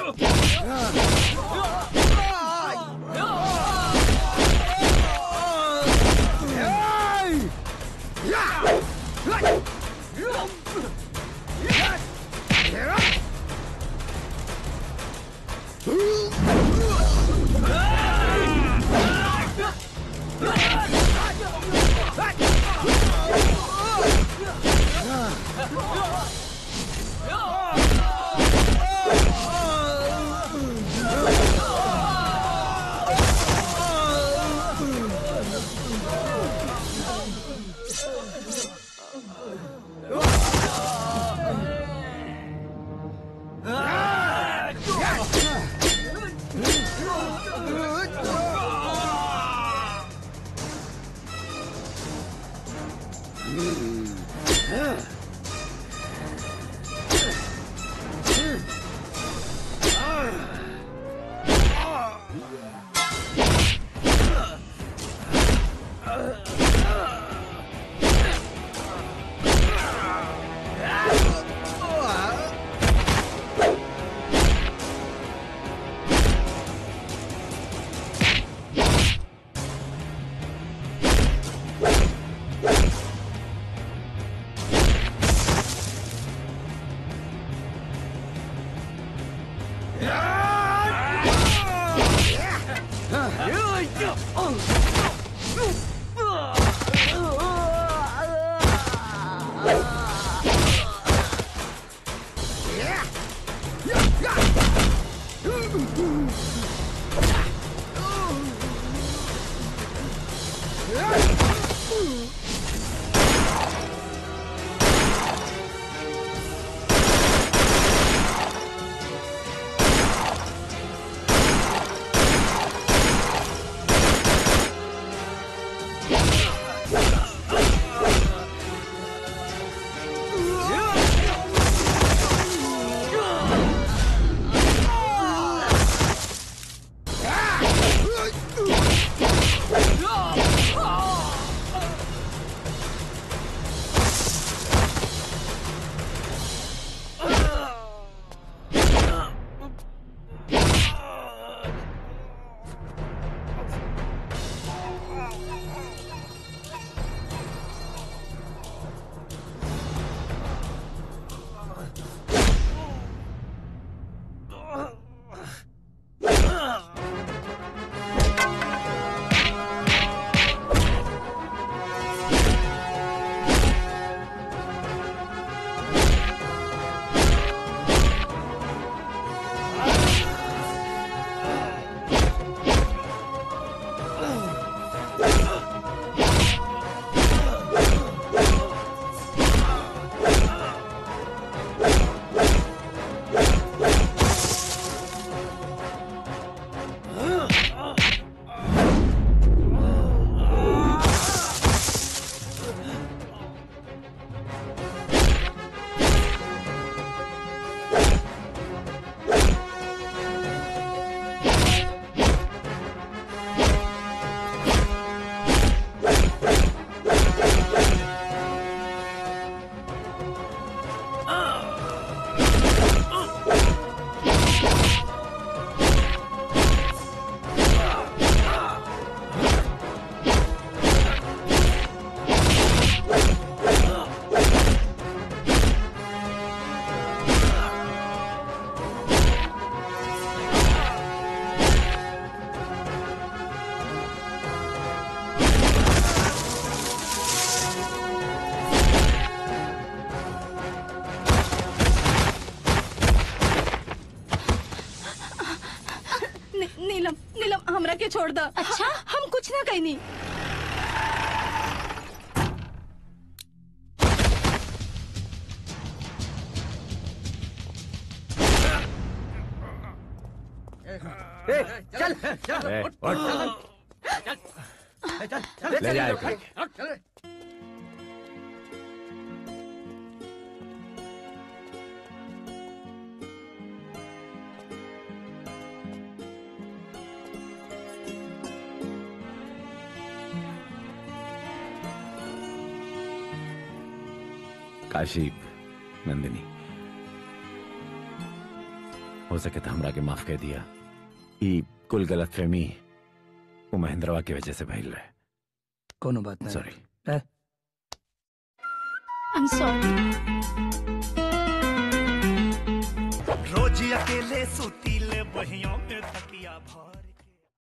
नी, नीलम नीलम हमरा के छोड़ दो अच्छा हम कुछ ना कहनी चल चल ए, उठ, उठ। चल, चल, चल, ले चल, जाए चल, करके। चल। काशी नंदिनी हो सके तो हमरा के माफ कर दिया ई कुल गलत फहमी वो महेंद्रवा की वजह से भइल रहे कोनो बात नहीं सॉरी आई एम सॉरी रोज अकेले सुतीले बहियों में तकिया भर